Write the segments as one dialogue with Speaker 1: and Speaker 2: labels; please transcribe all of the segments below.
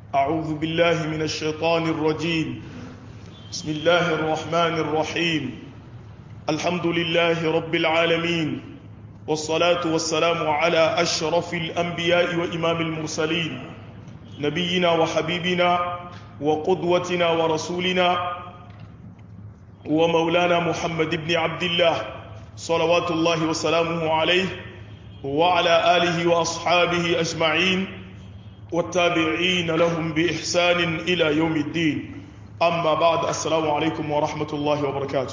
Speaker 1: أعوذ بالله من الشيطان الرجيم بسم الله الرحمن الرحيم الحمد لله رب العالمين والصلاة والسلام على أشرف الأنبياء وإمام المرسلين نبينا وحبيبنا وقدوتنا ورسولنا ومولانا محمد بن عبد الله صلوات الله وسلامه عليه وعلى آله وأصحابه أجمعين والتابعين لهم بإحسان إلى يوم الدين أما بعد السلام عليكم ورحمة الله وبركاته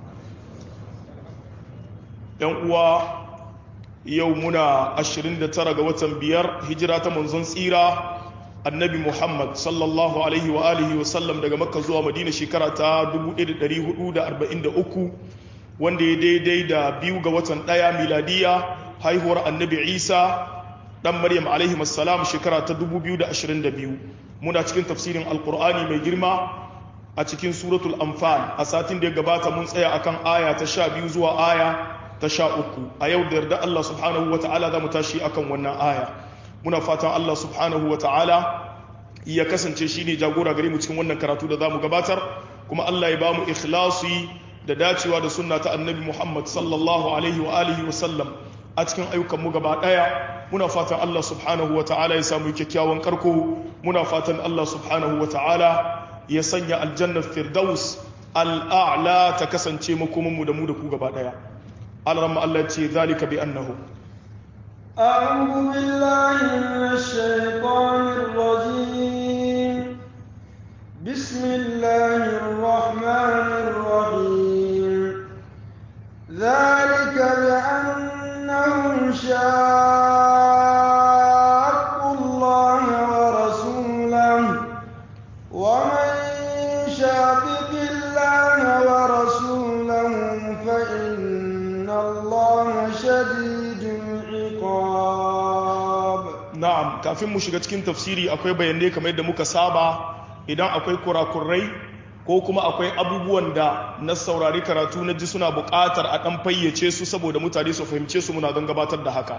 Speaker 1: يوم يومنا أشرين ترى وتن بير هجرة منزن سيرة annabi muhammad sallallahu alaihi wa alihi wa sallam daga makka zuwa madina shekara ta 1443 wanda ya daidai da biyu ga watan daya miladiya haihuwar annabi isa dan maryam alaihi wassalam shekara ta 2022 muna cikin tafsirin alkur'ani mai girma a cikin suratul anfal a satin da ya gabata mun tsaya akan aya ta sha biyu zuwa aya ta sha uku a yau da yarda allah subhanahu wa ta'ala za mu tashi akan wannan aya muna fatan Allah subhanahu wa ta'ala ya kasance shi ne jagora gare mu cikin wannan karatu da za mu gabatar kuma Allah ya ba mu ikhlasi da dacewa da sunna ta annabi Muhammad sallallahu alaihi wa alihi wa sallam a cikin ayyukan mu gaba daya muna fatan Allah subhanahu wa ta'ala ya samu kyakkyawan karko muna fatan Allah subhanahu wa ta'ala ya sanya aljannar firdaus al'a'la ta kasance makomin mu da mu da ku gaba daya Allah Allah ce zalika bi annahu
Speaker 2: أعوذ بالله من الشيطان الرجيم بسم الله الرحمن الرحيم ذلك بأنهم شاقوا الله ورسوله ومن شاقق الله ورسوله فإن الله شديد
Speaker 1: na'am kafin mu shiga cikin tafsiri akwai bayanai kamar yadda muka saba idan akwai kurakurai ko kuma akwai abubuwan da na saurari karatu na ji suna buƙatar a ɗan fayyace su saboda mutane su fahimce su muna don gabatar da haka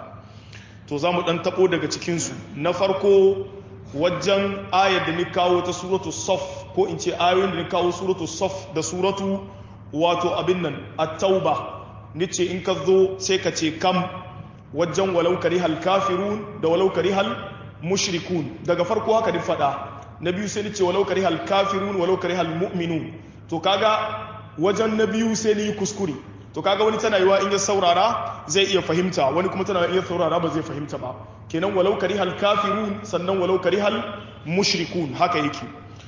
Speaker 1: to za mu ɗan taɓo daga cikinsu na farko wajen ayar da ni kawo ta suratu sof ko in ce ayoyin da ni kawo suratu sof da suratu wato abin nan a tauba ni ce in ka zo sai ka ce kam wajen walau karihal kafirun da walau karihal mushrikun daga farko haka din fada na biyu sai ni ce walau karihal kafirun walau karihal mu'minun to kaga wajen na biyu sai ni kuskure to kaga wani tana yiwa in ya saurara zai iya fahimta wani kuma tana iya saurara ba zai fahimta ba kenan walau karihal kafirun sannan walau karihal mushrikun haka yake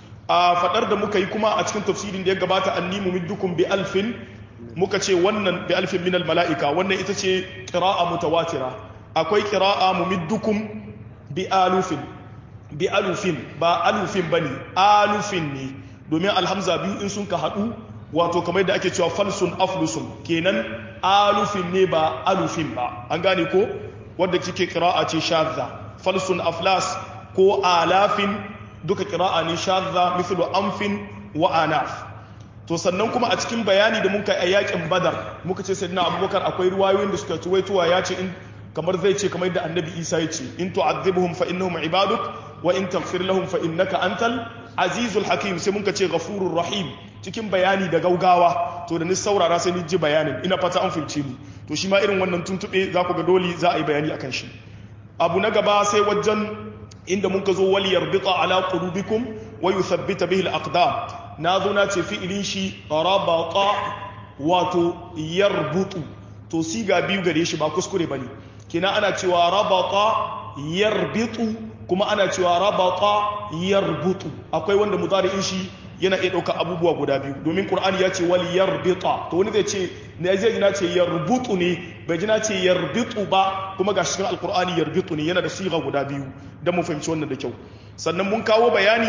Speaker 1: a fadar da muka yi kuma a cikin tafsirin da ya gabata annimu middukum bi alfin muka ce wannan bi alfin minal mala'ika wannan ita ce ƙira'a mutawatira akwai ƙira'a mumiddukum bi alufin bi alufin ba alufin ba ne alufin ne domin alhamza biyu in sun ka haɗu wato kamar da ake cewa falsun aflusun kenan alufin ne ba alufin ba an gane ko wadda kike ƙira'a ce shadda falsun aflas ko alafin duka ƙira'a ne shadda mithlu amfin wa anaf to sannan kuma a cikin bayani da muka a yakin badar muka ce sayyidina abubakar akwai ruwayoyin da suka tuwaituwa ya ce in kamar zai ce kamar da annabi isa ya ce in tu'adhibhum fa innahum ibaduk wa in taghfir lahum fa innaka antal azizul hakim sai muka ce ghafurur rahim cikin bayani da gaugawa to da ni saurara sai ni ji bayanin ina fata an fulce ni to shi ma irin wannan tuntube za ku ga dole za a yi bayani akan shi abu na gaba sai wajen inda muka zo wal yarbita ala qulubikum wa yuthabbita bihi al-aqdam na zo na ce fi'ilin shi rabata wato yarbutu to siga biyu gare shi ba kuskure bane kina ana cewa rabata yarbitu kuma ana cewa rabata yarbutu akwai wanda mudari'in shi yana iya ɗauka abubuwa guda biyu domin qur'ani ya ce wal yarbita to wani zai ce ne zai na ce yarbutu ne bai ji na ce yarbitu ba kuma ga cikin alqur'ani yarbitu ne yana da siga guda biyu dan mu fahimci wannan da kyau sannan mun kawo bayani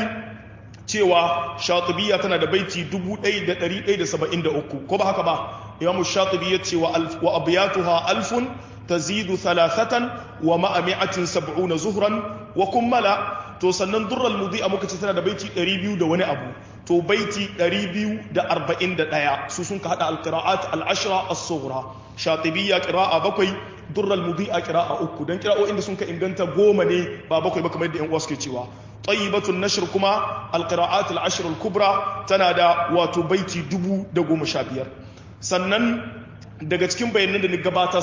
Speaker 1: cewa shatibiya tana da baiti 1173 ko ba haka ba imamu shatibi ya ce wa abiyatuha alfun tazidu thalathatan wa ma'a mi'atin sab'una zuhran wa kummala to sannan durral mudi a muka ce tana da baiti 200 da wani abu to baiti 241 su sun ka hada alqira'at al-ashra as-sughra shatibiyya qira'a bakwai durral mudi a qira'a uku dan qira'o'in da sun ka inganta goma ne ba bakwai ba kamar da yan uwa suke cewa tayyibatun nashr kuma alqira'at al-ashr al-kubra tana da wato baiti dubu da goma sha biyar sannan daga cikin bayanan da ni gabatar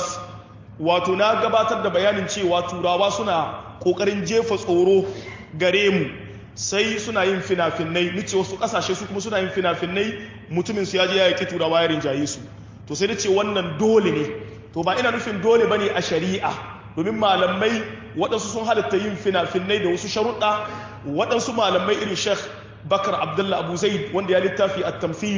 Speaker 1: wato na gabatar da bayanin cewa turawa suna kokarin jefa tsoro gare mu sai suna yin fina-finai nice wasu kasashe su kuma suna yin fina-finai mutumin su ya je ya yaki turawa ya rinjaye su to sai da ce wannan dole ne to ba ina nufin dole bane a shari'a domin malamai waɗansu sun halatta yin fina-finai da wasu sharuɗa waɗansu malamai irin sheikh bakar abdullah abu zaid wanda ya littafi a tamfil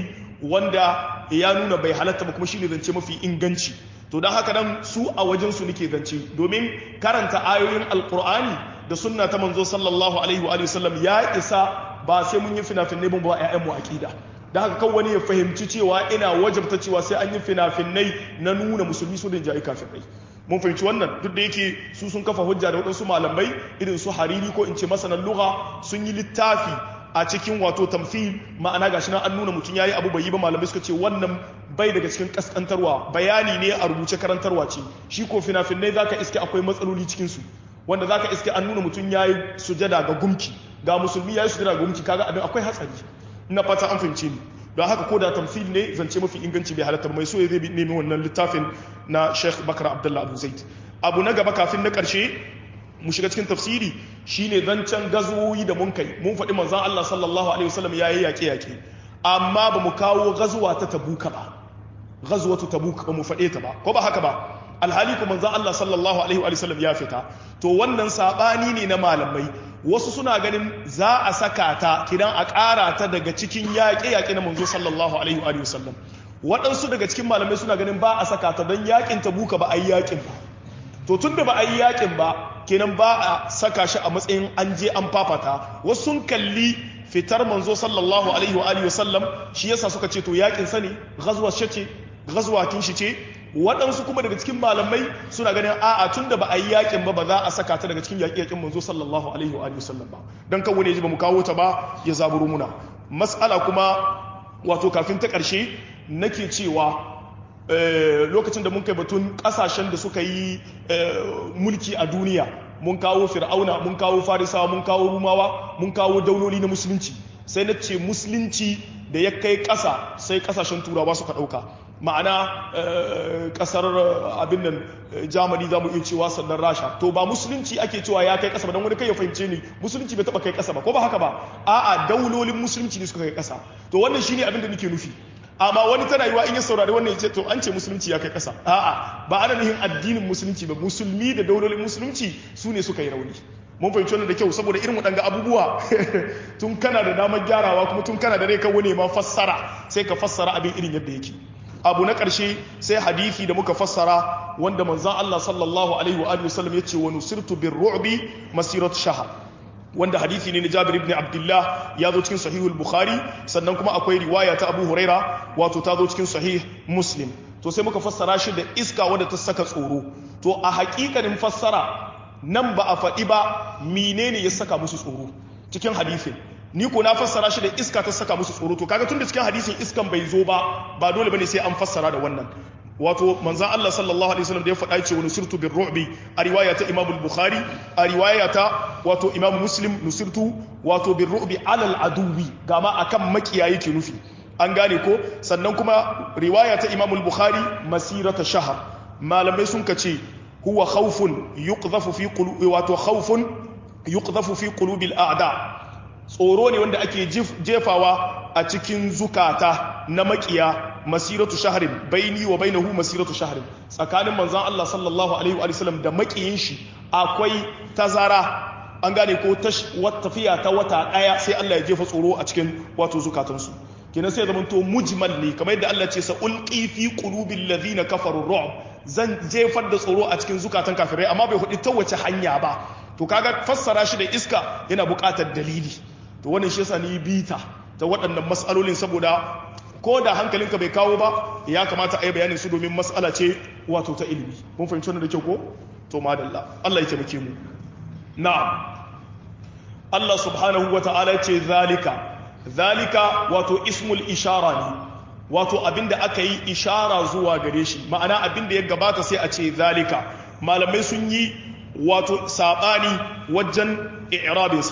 Speaker 1: wanda ya nuna bai halatta ba kuma shine zance mafi inganci to don haka nan su a wajensu nake zance domin karanta ayoyin alkur'ani da sunna ta manzo sallallahu alaihi wa sallam ya isa ba sai mun yi fina-finai ba ba mu aqida da haka kan wani ya fahimci cewa ina wajabta cewa sai an yi fina-finai na nuna musulmi su da jayi kafirai mun fahimci wannan duk da yake su sun kafa hujja da waɗansu malamai irin su hariri ko in ce masanan lugha sun yi littafi a cikin wato tamfil ma'ana gashi nan an nuna mutum yayi abu bai yi ba malamai suka ce wannan bai daga cikin kaskantarwa bayani ne a rubuce karantarwa ce shi ko fina-finai zaka iske akwai matsaloli cikin su wanda zaka iske an nuna mutum yayi sujada ga gumki ga musulmi yayi sujada ga gumki kaga abin akwai hatsari ina fata an fahimce ni don haka ko da tamfil ne zance mafi inganci bai halatta mai so ya zai nemi wannan littafin na Sheikh Bakar Abdullah Abu Zaid abu na gaba kafin na karshe mu shiga cikin tafsiri shine zancen gazuwoyi da mun kai mun faɗi manzon Allah sallallahu alaihi wasallam yayi yaƙe yaƙe amma ba mu kawo gazuwa ta tabuka ba gazuwatu tabuk ba mu faɗe ta ba ko ba haka ba alhali ko manzon Allah sallallahu alaihi wasallam ya fita to wannan sabani ne na malamai wasu suna ganin za a saka ta kidan a ƙara ta daga cikin yaƙe yaƙe na manzo sallallahu alaihi wasallam waɗansu daga cikin malamai suna ganin ba a saka ta don yaƙin tabuka ba a yi yaƙin ba to tun da ba a yi yaƙin ba kenan ba a saka shi a matsayin an je an fafata wasu sun kalli fitar manzo sallallahu alaihi wa alihi wasallam shi yasa suka ce to yakin sa ne ghazwa ce ghazwa kin shi ce waɗansu kuma daga cikin malamai suna ganin a'a tun da ba a yi yakin ba ba za a saka ta daga cikin yaƙi yaƙin manzo sallallahu alaihi wa alihi wasallam ba dan kan wani ya ji ba mu kawo ta ba ya zaburu muna mas'ala kuma wato kafin ta ƙarshe nake cewa lokacin da mun kai batun kasashen da suka yi mulki a duniya mun kawo fir'auna mun kawo farisawa mun kawo rumawa mun kawo dauloli na musulunci sai na ce musulunci da ya kai ƙasa sai ƙasashen turawa suka ɗauka ma'ana ƙasar abin nan jamani za mu iya cewa sannan rasha to ba musulunci ake cewa ya kai ƙasa ba don wani kai ya fahimce ni musulunci bai taɓa kai ƙasa ba ko ba haka ba a'a daulolin musulunci ne suka kai ƙasa to wannan shine abin da nake nufi amma wani tana yiwa in ya saurari wannan ya ce to an ce musulunci ya kai ƙasa a'a ba ana nufin addinin musulunci ba musulmi da daulolin musulunci su ne suka yi rauni mun fahimci wannan da kyau saboda irin waɗanga abubuwa tun kana da damar gyarawa kuma tun kana da rai kawo ne ma fassara sai ka fassara abin irin yadda yake abu na ƙarshe sai hadithi da muka fassara wanda manzan Allah sallallahu alaihi wa alihi wasallam ya ce wa nusirtu bir ru'bi masirat shahar wanda hadithi ne na Jabir ibn Abdullah ya zo cikin sahihul Bukhari sannan kuma akwai riwaya ta Abu Huraira wato ta zo cikin sahih Muslim to sai muka fassara shi da iska wadda ta saka tsoro to a haƙiƙanin fassara nan ba a faɗi ba menene ya saka musu tsoro cikin hadisin ni ko na fassara shi da iska ta saka musu tsoro to kaga tun da cikin hadisin iskan bai zo ba ba dole bane sai an fassara da wannan wato manzan Allah sallallahu alaihi wasallam da ya faɗa ce wani sirtu bin ru'bi a riwaya ta Imam Bukhari a riwaya ta wato Imam Muslim nusirtu wato bin ru'bi alal aduwi gama akan makiya yake nufi an gane ko sannan kuma riwaya ta Imam Bukhari masirata shahar malamai sun kace huwa khawfun yuqdhafu fi qulubi wato khawfun yuqdhafu fi qulubil a'da tsoro ne wanda ake jefawa a cikin zukata na makiya masiratu shaharin baini wa bainahu masiratu shaharin tsakanin manzon Allah sallallahu alaihi wa sallam da makiyin shi akwai tazara an gane ko tafiya ta wata daya sai Allah ya jefa tsoro a cikin wato zukatansu kenan sai zaman to mujmal ne kamar yadda Allah ce sa ulqi fi qulubil ladina kafaru ru'b zan jefar da tsoro a cikin zukatan kafirai amma bai hudu ta wace hanya ba to kaga fassara shi da iska yana buƙatar dalili to wannan shi yasa ni bita ta waɗannan mas'alolin saboda ko da hankalinka bai kawo ba ya kamata a yi bayanin su domin mas'ala ce wato ta ilimi mun fahimci wannan da kyau ko to madalla Allah ya taimake mu na'am Allah subhanahu wa ta'ala ya ce zalika zalika wato ismul ishara ne wato abinda aka yi ishara zuwa gare shi ma'ana abinda ya gabata sai a ce zalika malamai sun yi wato sabani wajen i'rabinsa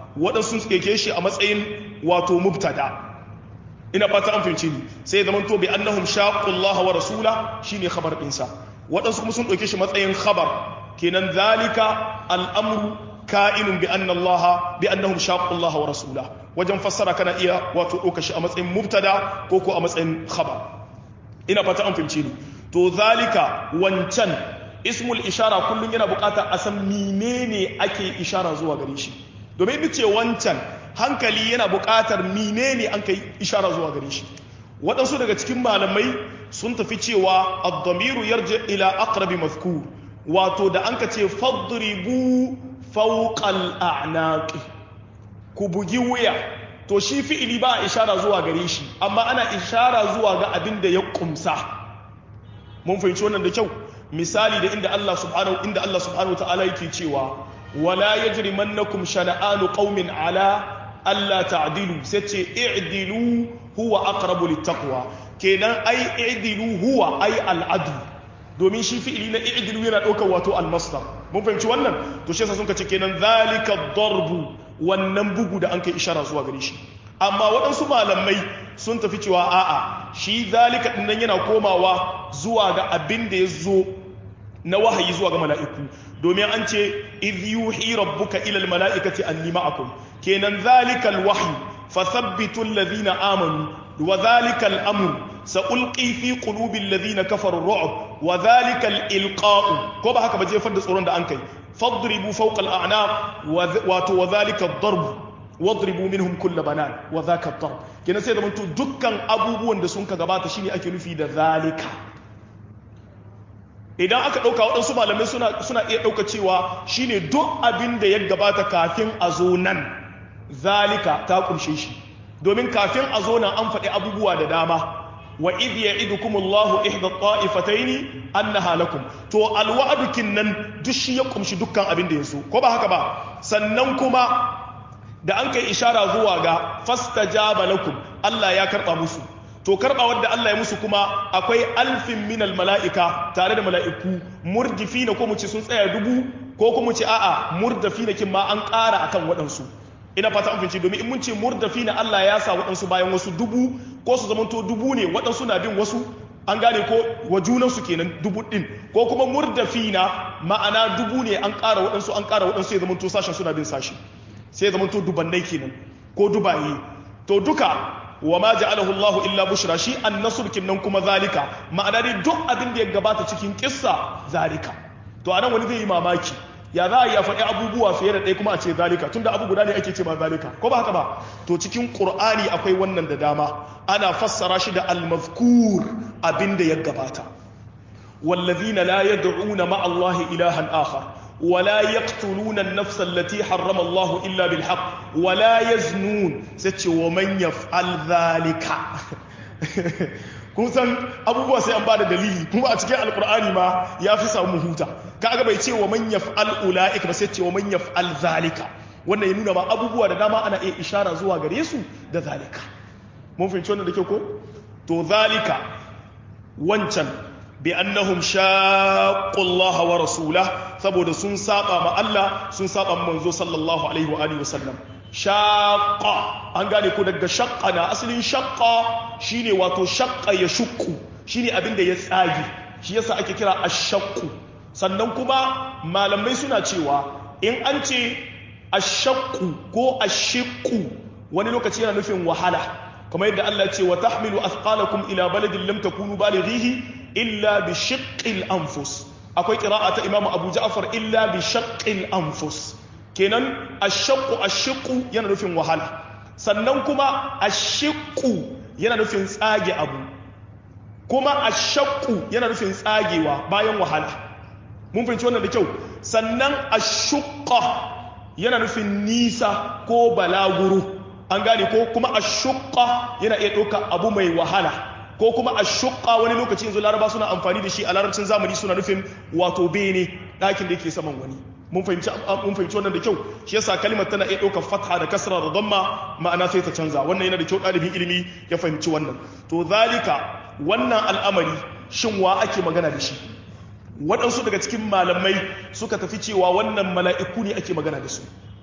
Speaker 1: waɗansu suke ke shi a matsayin wato mubtada ina fata an fahimci ni sai zaman to bi annahum shaqullah wa rasula shine khabar ɗinsa waɗansu kuma sun ɗauke shi matsayin khabar kenan zalika al'amru ka'inun bi anna Allah bi annahum shaqullah wa rasula wajen fassara kana iya wato ɗauka shi a matsayin mubtada ko ko a matsayin khabar ina fata an fahimci ni to zalika wancan ismul ishara kullum yana buƙatar a san menene ake ishara zuwa gare shi domin ce wancan hankali yana buƙatar menene an kai ishara zuwa gare shi waɗansu daga cikin malamai sun tafi cewa ad-damiru yarji ila aqrabi mazkur wato da an ka ce fadribu fawqal a'naqi ku bugi wuya to shi fi'ili ba ishara zuwa gare shi amma ana ishara zuwa ga abin da ya kumsa mun fahimci wannan da kyau misali da inda Allah subhanahu inda Allah subhanahu ta'ala yake cewa wala yajrimannakum shana'anu qaumin ala alla ta'dilu sai ce i'dilu huwa aqrabu littaqwa kenan ai i'dilu huwa ai al'adu domin shi fi'ili na i'dilu yana daukar wato al-masdar mun fahimci wannan to shi yasa sun kace kenan zalika darbu wannan bugu da an kai ishara zuwa gare shi amma waɗansu malamai sun tafi cewa a'a shi zalika din nan yana komawa zuwa ga abin da ya zo na wahayi zuwa ga mala'iku domin an ce idh yuhi rabbuka ila almala'ikati anni ma'akum kenan zalikal wahyi fathabbitu alladhina amanu wa zalikal amru sa'ulqi fi qulubi alladhina kafaru ar-ru'b wa zalikal ilqa'u ko ba haka ba jefar da tsoron da an kai fadribu fawqa al-a'naq wa wa zalika ad-darb wadribu minhum kull banan wa dhaka ad-darb kenan sai da mutu dukkan abubuwan da sun ka gabata shine ake nufi da zalika idan aka ɗauka waɗansu malamai suna iya ɗauka cewa shine duk abin da ya gabata kafin a zo nan zalika ta ƙunshe shi domin kafin a zo nan an faɗi abubuwa da dama wa idh ya'idukumullahu ihda ta'ifataini annaha lakum to alwa'dukin nan duk shi ya ƙumshi dukkan abin da yaso ko ba haka ba sannan kuma da an kai ishara zuwa ga fastajaba lakum Allah ya karɓa musu to karba wadda Allah ya musu kuma akwai alfin minal mala'ika tare da mala'iku murdifina ko mu ce sun tsaya dubu ko kuma ce a'a murdafina kin ma an ƙara akan waɗansu ina fata an finci domin in mun ce murdafina Allah ya sa waɗansu bayan wasu dubu ko su zamanto dubu ne waɗansu na bin wasu an gane ko wa junansu kenan dubu ɗin ko kuma murdafina ma'ana dubu ne an ƙara waɗansu an ƙara waɗansu ya zamanto sashen suna bin sashi sai ya zamanto dubannai kenan ko dubaye to duka wa ma ja'alahu Allah illa bushra shi an-nasr kinnan kuma zalika ma'ana dai duk abin da ya gabata cikin kissa zalika to anan wani zai yi mamaki ya za a yi faɗi abubuwa fiye da ɗaya kuma a ce zalika tunda abu guda ne ake ce ma zalika ko ba haka ba to cikin qur'ani akwai wannan da dama ana fassara shi da al-mazkur abin da ya gabata wallazina la yad'una ma'a Allah ilahan akhar ولا يقتلون النفس التي حرم الله إلا بالحق ولا يزنون ستش ومن يفعل ذلك kun san abubuwa sai an bada dalili kuma a cikin alkur'ani ma ya fi samu huta kaga bai ce wa man yaf'al ulaika ba sai ce wa man yaf'al zalika wannan ya nuna ma abubuwa da dama ana iya ishara zuwa gare su da zalika mun fahimci wannan da kyau ko to zalika wancan bi annahum shaqqu Allah wa rasulah saboda sun saba ma Allah sun saba ma manzo sallallahu alaihi wa alihi wasallam shaqqa an gane ko daga shaqqa na asalin shaqqa shine wato shaqqa ya shukku shine abin da ya tsage shi yasa ake kira ash-shaqqu sannan kuma malamai suna cewa in an ce ash-shaqqu ko ash-shiqqu wani lokaci yana nufin wahala kamar yadda Allah ya ce wa tahmilu athqalakum ila baladin lam takunu balighihi illa bi shiqqil anfus akwai qira'a ta Imam Abu Ja'far illa bi shaqqil anfus kenan ash-shaqqu ash-shiqqu yana nufin wahala sannan kuma ash-shiqqu yana nufin tsage abu kuma ash-shaqqu yana nufin tsagewa bayan wahala mun fahimci wannan da kyau sannan ash-shuqqa yana nufin nisa ko balaguro an gane ko kuma ash-shuqqa yana iya ɗauka abu mai wahala ko kuma ash-shuqqa wani lokaci yanzu laraba suna amfani da shi a larabcin zamani suna nufin wato bene ɗakin da yake saman wani mun fahimci mun fahimci wannan da kyau shi yasa kalmar tana iya ɗaukar fatha da kasra da damma ma'ana sai ta canza wannan yana da kyau ɗalibin ilimi ya fahimci wannan to zalika wannan al'amari shin wa ake magana da shi waɗansu daga cikin malamai suka tafi cewa wannan mala'iku ne ake magana da su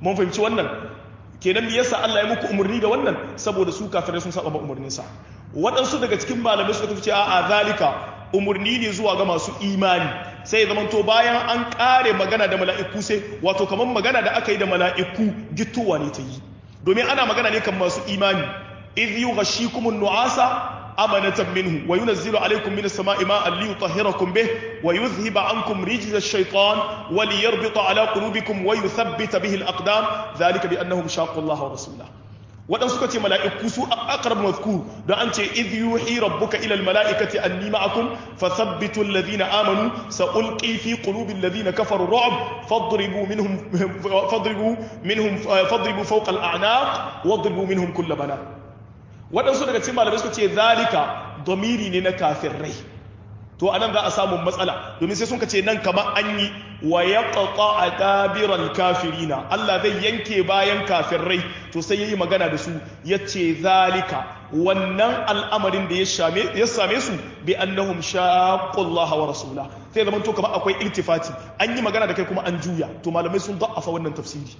Speaker 1: mun fahimci wannan kenan me yasa Allah ya muku umarni da wannan saboda su kafirai sun saba umarninsa waɗansu daga cikin malamai suka tafi a zalika umarni ne zuwa ga masu imani sai zaman to bayan an ƙare magana da mala'iku sai wato kamar magana da aka yi da mala'iku gittowa ne ta yi domin ana magana ne kan masu imani idh yughashikumun nu'asa amanatan minhu wa yunazzilu alaykum minas sama'i ma'an liyutahhirakum bih wa yudhhiba ankum rijza ash-shaytan wa liyarbita ala qulubikum wa yuthabbita bihi al-aqdam dhalika bi annahum shaqqu Allah wa rasulahu waɗansu suka ce mala'iku su aqrab mazkur don an ce idh yuhi rabbuka ila almala'ikati anni ma'akum fathabbitu alladhina amanu sa'ulqi fi qulubi alladhina kafaru ru'b fadribu minhum fadribu minhum fadribu fawqa al'anaq wadribu minhum kull bana waɗansu daga cikin malamai suka ce zalika domiri ne na kafirai to anan za a samu matsala domin sai sun ka ce nan kamar an yi wa ya a dabiran kafirina Allah zai yanke bayan kafirai to sai ya yi magana da su ya ce zalika wannan al'amarin da ya same su bi annahum shaqqullaha wa rasula sai zaman to kamar akwai iltifati an yi magana da kai kuma an juya to malamai sun da'afa wannan tafsiri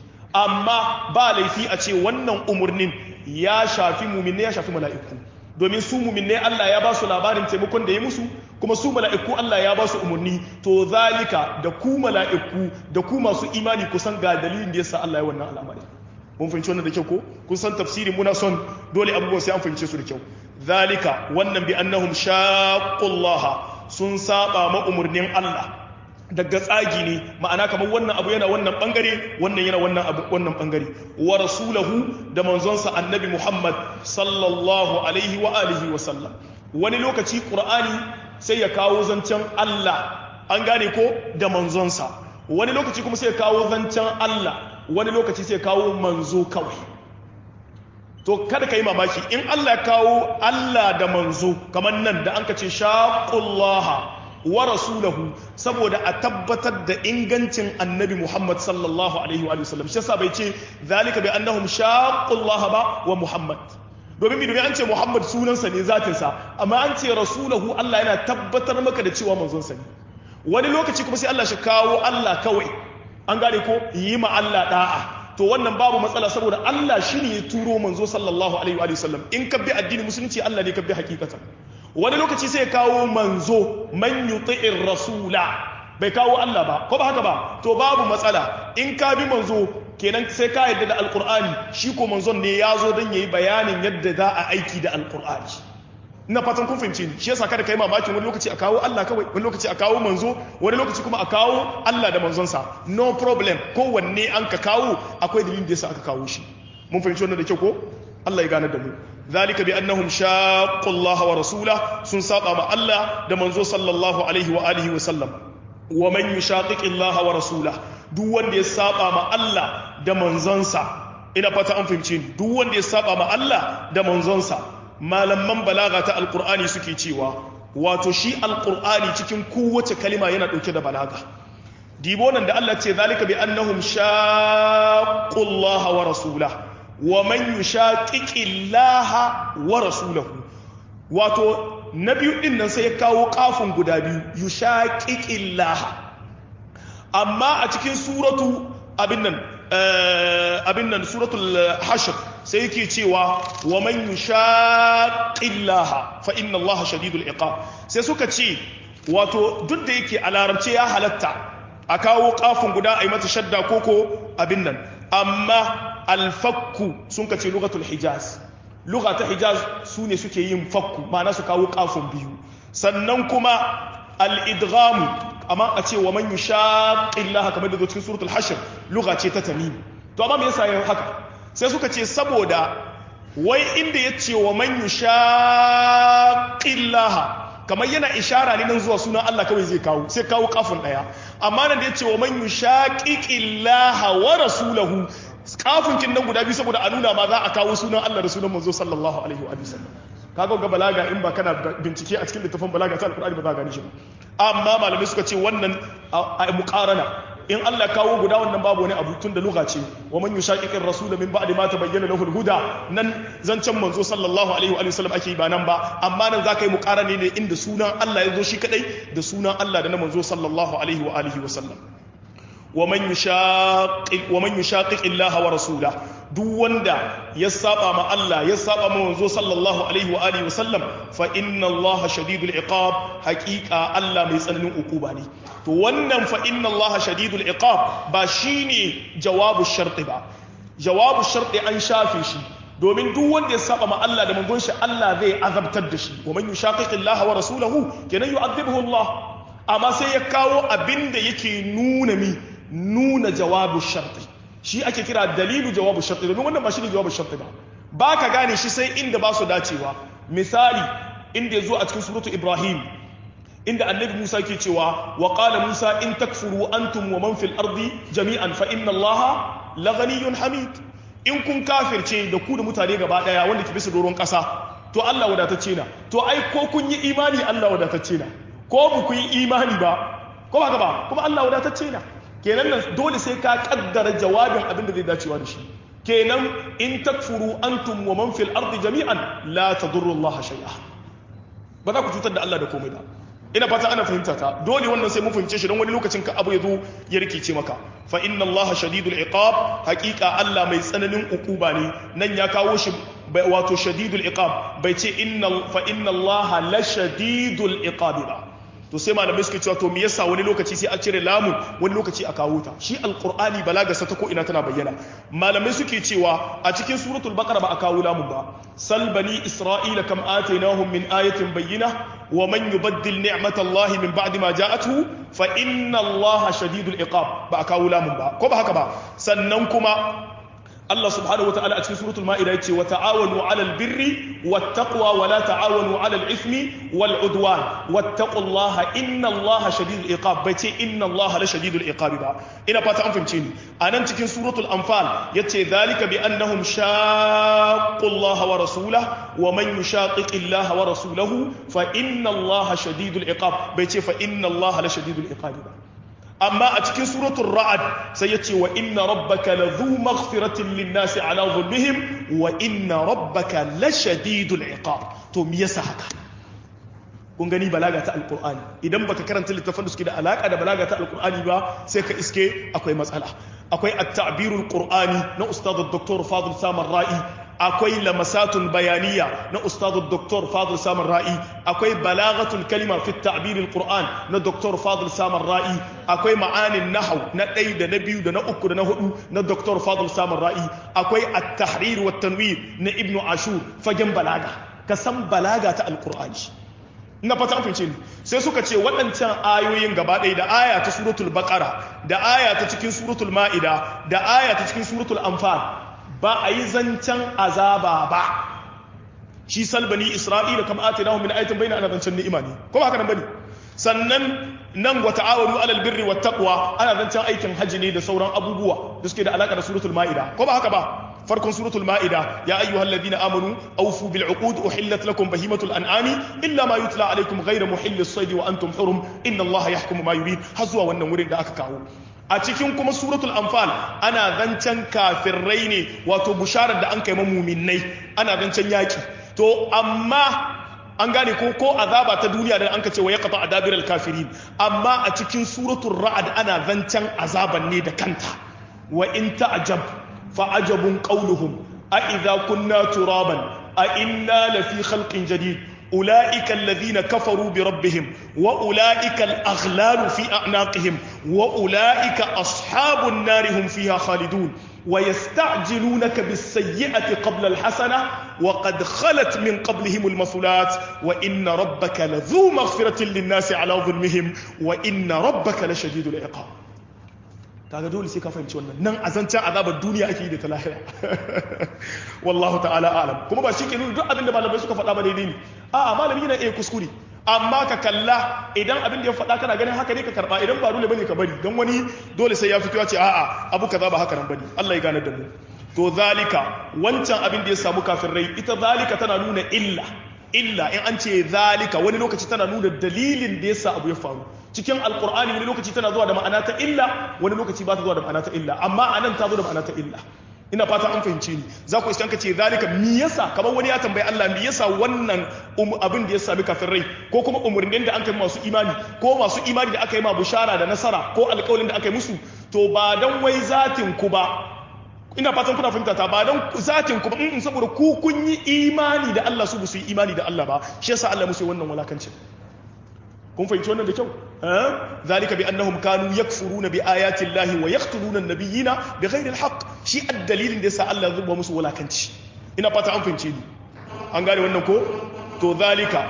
Speaker 1: amma ba laifi a ce wannan umurnin ya shafi muminne ya shafi mala'iku domin su muminne Allah ya ba su labarin taimakon da ya musu kuma su mala'iku Allah ya ba su umarni to zalika da ku mala'iku da ku masu imani kusan ga dalilin da yasa Allah ya wannan al'amari mun fahimci wannan da kyau ko kun san tafsirin muna son dole abubuwan sai an fahimce su da kyau zalika wannan bi annahum shaqqullaha sun saba ma umarnin Allah daga tsagi ne ma'ana kamar wannan abu yana wannan bangare wannan yana wannan abu wannan bangare wa rasulahu da manzonsa annabi Muhammad sallallahu alaihi wa alihi wa sallam wani lokaci qur'ani sai ya kawo zancen Allah an gane ko da manzonsa wani lokaci kuma sai ya kawo zancen Allah wani lokaci sai ya kawo manzo kawai to kada ka yi mamaki in Allah ya kawo Allah da manzo kamar nan da an ka ce shaqullaha wa rasulahu saboda a tabbatar da ingancin annabi Muhammad sallallahu alaihi wa sallam shi yasa bai ce zalika bi annahum shaqqullaha ba wa Muhammad domin bi domin an ce Muhammad sunansa ne zatinsa amma an ce rasulahu Allah yana tabbatar maka da cewa manzonsa ne wani lokaci kuma sai Allah shi kawo Allah kawai an gane ko yi ma Allah da'a to wannan babu matsala saboda Allah shi ne ya turo manzo sallallahu alaihi wa sallam in ka bi addinin musulunci Allah ne ka bi hakikatan wani lokaci sai ya kawo manzo man yuti'ir rasula bai kawo Allah ba ko ba haka ba to babu matsala in ka bi manzo kenan sai ka yadda da alqur'ani shi ko manzon ne ya zo don yayi bayanin yadda za a aiki da alqur'ani ina fatan kun fahimci ni shi yasa kada kai mamakin wani lokaci a kawo Allah kawai wani lokaci a kawo manzo wani lokaci kuma a kawo Allah da manzonsa no problem kowanne an ka kawo akwai dalilin da yasa aka kawo shi mun fahimci wannan da kyau ko Allah ya gane da mu zalika bi annahum shaqqu Allah wa rasula sun saba ma Allah da manzo sallallahu alaihi wa alihi wa sallam wa man yushaqiqi Allah wa rasula duk wanda ya saba ma Allah da manzonsa ina fata an fahimce ni duk wanda ya saba ma Allah da manzonsa malaman balaga ta alqur'ani suke cewa wato shi alqur'ani cikin kowace kalima yana dauke da balaga dibo nan da Allah ce zalika bi annahum shaqqu Allah wa rasulahu wa man yushaqiqillaha wa rasulahu wato na biyu din nan sai ya kawo kafin guda biyu yushaqiqillaha amma a cikin suratu abin nan abin nan suratul hashr sai yake cewa wa man yushaqillaha fa inna allaha shadidul iqab sai suka ce wato duk da yake a larabce ya halatta a kawo kafin guda a yi mata shadda koko abin nan amma alfakku sun kace lugatul hijaz lugha ta hijaz su ne suke yin fakku ma'ana su kawo kafin biyu sannan kuma al-idgham amma a ce wa man yushaqillaha kamar da zo cikin suratul hashr lugha ce ta tamim to amma me yasa yayin haka sai suka ce saboda wai inda yace wa man yushaqillaha kamar yana ishara ne nan zuwa sunan Allah kawai zai kawo sai kawo kafin daya amma nan da yace wa man yushaqiqillaha wa rasulahu kafin kin nan guda biyu saboda a nuna ma za a kawo sunan Allah da sunan manzo sallallahu alaihi wa sallam kaga ga balaga in ba kana bincike a cikin littafin balaga ta alqur'ani ba za ka gani shi amma malamai suka ce wannan a muqarana in Allah kawo guda wannan babu wani abu tun da lugha ce wa man yushaqiqir rasul min ba'di ma tabayyana lahu al-huda nan zancen manzo sallallahu alaihi wa sallam ake ba nan ba amma nan zaka yi muqarani ne inda sunan Allah ya zo shi kadai da sunan Allah da na manzo sallallahu alaihi wa alihi wa sallam wa man yushaqiq wa man yushaqiq illaha wa rasula duk wanda ya saba ma Allah ya saba ma manzo sallallahu alaihi wa alihi wa sallam fa inna Allah shadidul iqab haqiqa Allah mai tsananin ukuba ne to wannan fa inna Allah shadidul iqab ba shine jawabu sharti ba jawabu sharti an shafe shi domin duk wanda ya saba ma Allah da manzon shi Allah zai azabtar da shi wa man yushaqiq Allah wa rasulahu kenan yu'adhibuhu Allah amma sai ya kawo abinda yake nuna mi nuna jawabu sharti shi ake kira dalilu jawabu sharti domin wannan ba shi ne jawabu sharti ba ba ka gane shi sai inda ba su dacewa misali inda ya zo a cikin suratu ibrahim inda annabi musa ke cewa wa qala musa in takfuru antum wa man fil ardi jami'an fa inna allaha laghaniyyun hamid in kun kafirce da ku da mutane gaba daya wanda ke bisa doron kasa to Allah wadatacce na to ai ko kun yi imani Allah wadatacce na ko ba ku yi imani ba ko ba ba kuma Allah wadatacce na kenan nan dole sai ka kaddara jawabin abin da zai dacewa da shi kenan in takfuru antum wa man fil ardi jami'an la tadurru Allah shay'a ba za ku cutar da Allah da komai ba ina fata ana fahimta ta dole wannan sai mun fahimce shi don wani lokacin ka abu ya zo ya rikice maka fa inna Allah shadidul iqab haqiqa Allah mai tsananin ukuba ne nan ya kawo shi wato shadidul iqab bai ce inna fa inna Allah la shadidul iqab ba to sai malamai suke cewa to me yasa wani lokaci sai a cire lamun wani lokaci a kawo ta shi alqur'ani balaga sa ta ko ina tana bayyana malamai suke cewa a cikin suratul baqara ba a kawo lamun ba sal bani isra'ila kam atainahum min ayatin bayyina wa man yubaddil ni'matallahi min ba'di ma ja'atuhu fa inna allaha shadidul iqab ba a kawo lamun ba ko ba haka ba sannan kuma Allah subhanahu wa ta'ala a cikin suratul ma'ida yace wa ta'awanu 'alal birri wat taqwa wa la ta'awanu 'alal ithmi wal 'udwan wattaqullaha innallaha shadidul iqab bai ce innallaha la shadidul iqab ba ina fata an fahimce ni anan cikin suratul anfal yace zalika bi annahum shaqqullaha wa rasulahu wa man yushaqiqillaha wa rasulahu fa innallaha shadidul iqab bai ce fa innallaha la shadidul iqab ba amma a cikin suratul ra'ad sai ya ce wa inna rabbaka la zu maghfiratin linnasi ala zulmihim wa inna rabbaka la shadidul iqab to me yasa haka kun gani balaga ta alqur'ani idan baka karanta littafin da suke da alaka da balaga ta alqur'ani ba sai ka iske akwai matsala akwai at-ta'birul qur'ani na ustad dr fadil samar ra'i akwai lamasatun bayaniya na ustadu Dr. Fadil Samar Ra'i akwai balagatul kalima fi ta'biril Qur'an na Dr. Fadil Samar Ra'i akwai ma'anin nahau na ɗaya da na biyu da na uku da na hudu na Dr. Fadil Samar Ra'i akwai at-tahrir wa tanwir na Ibn Ashur fagen balaga ka san balaga ta alqur'ani ina fata an fice ni sai suka ce waɗancan ayoyin gaba ɗaya da aya ta suratul baqara da aya ta cikin suratul ma'ida da aya ta cikin suratul anfal ba a yi zancen azaba ba shi salbani isra'ila kama ati nahu min ayatin bayna ana zancen ni'ima ne ko ba haka nan bane sannan nan wa ta'awanu alal birri wat taqwa ana zancen aikin haji ne da sauran abubuwa da suke da alaka da suratul ma'ida ko ba haka ba farkon suratul ma'ida ya ayyuhal ladina amanu awfu bil uqud uhillat lakum bahimatul an'ami illa ma yutla alaykum ghayra muhillis sayd wa antum hurum inna allaha yahkumu ma yurid har zuwa wannan wurin da aka kawo a cikin kuma suratul anfal ana zancen kafirai ne wato busharar da an kai muminai ana zancen yaki to amma an gane ko ko azaba ta duniya da an ka ce wa yaqta adabir al kafirin amma a cikin suratul ra'd ana zancen azaban ne da kanta wa in ta'jab fa ajabun qawluhum a idza kunna turaban a inna lafi khalqin jadid أولئك الذين كفروا بربهم وأولئك الأغلال في أعناقهم وأولئك أصحاب النار هم فيها خالدون ويستعجلونك بالسيئة قبل الحسنة وقد خلت من قبلهم المثلات وإن ربك لذو مغفرة للناس على ظلمهم وإن ربك لشديد العقاب kaga dole sai ka fahimci wannan nan azancan azabar duniya ake yi da ta lahira wallahu ta'ala alam kuma ba shi ke nuna duk abin da malamai suka faɗa ba daidai ne a'a malami yana iya kuskure amma ka kalla idan abin da ya faɗa kana ganin haka ne ka karɓa idan ba dole bane ka bari don wani dole sai ya fito ya ce a'a abu kaza ba haka nan bane Allah ya gane da mu to zalika wancan abin da ya samu kafin rai ita zalika tana nuna illa illa in an ce zalika wani lokaci tana nuna dalilin da yasa abu ya faru cikin alkur'ani wani lokaci tana zuwa da ma'ana ta illa wani lokaci ba ta zuwa da ma'ana ta illa amma anan ta zo da ma'ana ta illa ina fata an fahimce ni za ku iskanka ce zalika mi yasa kamar wani ya tambayi Allah mi yasa wannan abin da ya sami kafirai ko kuma umurnin da an kai masu imani ko masu imani da aka yi ma bushara da nasara ko alƙawalin da aka yi musu to ba dan wai zatin ku ba ina fatan kuna fahimta ta ba dan zatin ku ba in saboda ku kun yi imani da Allah su su yi imani da Allah ba shi yasa Allah musu wannan walakancin kun fahimci wannan da kyau zalika bi annahum kanu yakfuruna bi ayati llahi wa yaqtuluna an-nabiyina bighairi al-haqq shi ad-dalilin da yasa Allah ya zuba musu walakanci ina fata an fahimce ni an gane wannan ko to zalika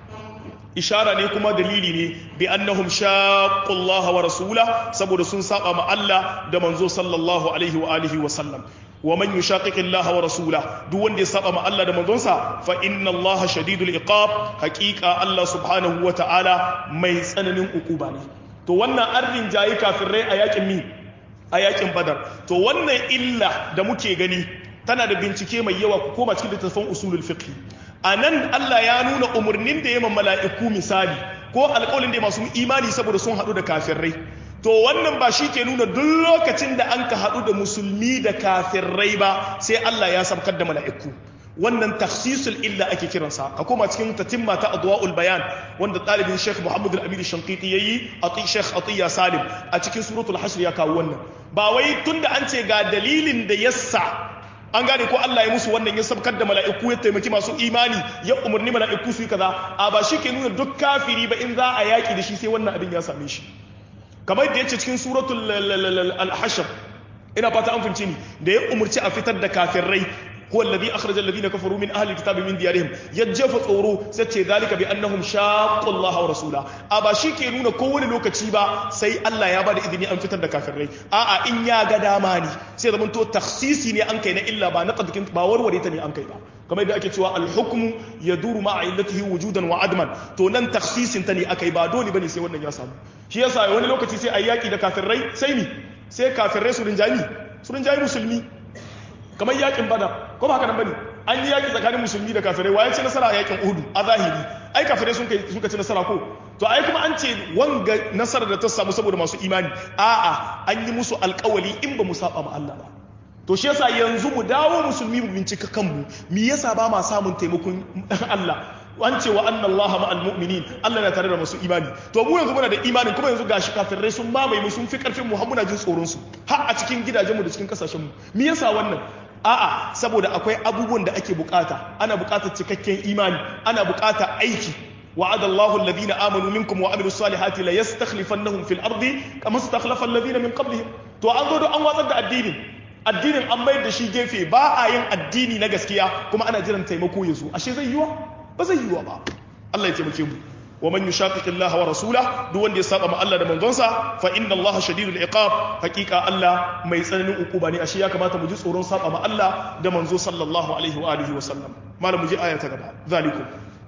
Speaker 1: ishara ne kuma dalili ne bi annahum shaqqu Allah wa rasula saboda sun saba ma Allah da manzo sallallahu alaihi wa alihi wa sallam wa man yushaqiqi Allah wa rasula duk wanda ya saba ma Allah da manzonsa fa inna Allah shadidul iqab haqiqa Allah subhanahu wa ta'ala mai tsananin ukuba ne to wannan arrin jayi kafirai a yakin mi a yakin badar to wannan illa da muke gani tana da bincike mai yawa ku koma cikin littattafan usulul fiqh anan Allah ya nuna umurnin da ya mala'iku misali ko alƙawarin da masu imani saboda sun haɗu da kafirai to wannan ba shi ke nuna duk lokacin da an ka haɗu da musulmi da kafirai ba sai Allah ya sabkar da mala'iku wannan takhsisul illa ake kiransa ka koma cikin tatimma ta adwa'ul bayan wanda ɗalibin Sheikh Muhammad al-Amin Shanqiti yayi ati Sheikh Atiya Salim a cikin suratul hashr ya kawo wannan ba wai tunda an ce ga dalilin da yassa an gane ko Allah ya musu wannan ya sabkar da mala'iku ya taimaki masu imani ya umarni mala'iku su yi kaza a ba shi ke nuna duk kafiri ba in za a yaki da shi sai wannan abin ya same shi kamar da yace cikin suratul al-hashr ina fata an fahimci ni da ya umarci a fitar da kafirai هو الذي أخرج الذين كفروا من أهل الكتاب من ديارهم يجف tsoro sace ذلك بأنهم شاقوا الله ورسوله أبا شيكي nuna kowane lokaci ba sai Allah ya bada izini an fitar da kafirai a'a in ya ga dama ne sai zaman to takhsisi ne an kai na illa ba na qadkin ba warware ta ne an kai ba kamar yadda ake cewa al-hukmu yaduru ma'a illatihi wujudan wa adman to nan takhsisin ta ne akai ba dole bane sai wannan ya samu shi yasa wani lokaci sai ayi yaki da kafirai sai ni sai kafirai su rinjani su rinjani musulmi kamar yakin bada ko ba haka nan bane an yi yaki tsakanin musulmi da kafirai waye ci nasara a yakin uhudu a zahiri ai kafirai sun kai suka ci nasara ko to ai kuma an ce wanga nasara da ta samu saboda masu imani a'a an yi musu alkawali in ba mu saba ma Allah ba to shi yasa yanzu mu dawo musulmi mu bincika kanmu me yasa ba ma samun taimakon Allah an ce wa anna Allah ma'al mu'minin Allah na tare da masu imani to mu yanzu muna da imanin kuma yanzu gashi kafirai sun mamaye mu sun fi karfin mu har muna jin tsoron su har a cikin gidajenmu da cikin kasashen mu me yasa wannan a'a saboda akwai abubuwan da ake bukata ana bukatar cikakken imani ana bukatar aiki وعد الله الذين آمنوا منكم وعملوا الصالحات لا يستخلفنهم في الأرض كما استخلف الذين من قبلهم to an zo an watsar da addinin addinin an mayar da shi gefe ba a yin addini na gaskiya kuma ana jiran taimako ya zo ashe zai yiwa ba zai yiwa ba Allah ya taimake mu wa man yushaqiqi Allah wa rasulah duk wanda ya saba ma Allah da manzonsa fa inna Allah shadidul iqab hakika Allah mai tsananin ukuba ne ashe ya kamata mu ji tsoron saba ma Allah da manzo sallallahu alaihi wa alihi wa sallam malam mu ji aya ta gaba zalikum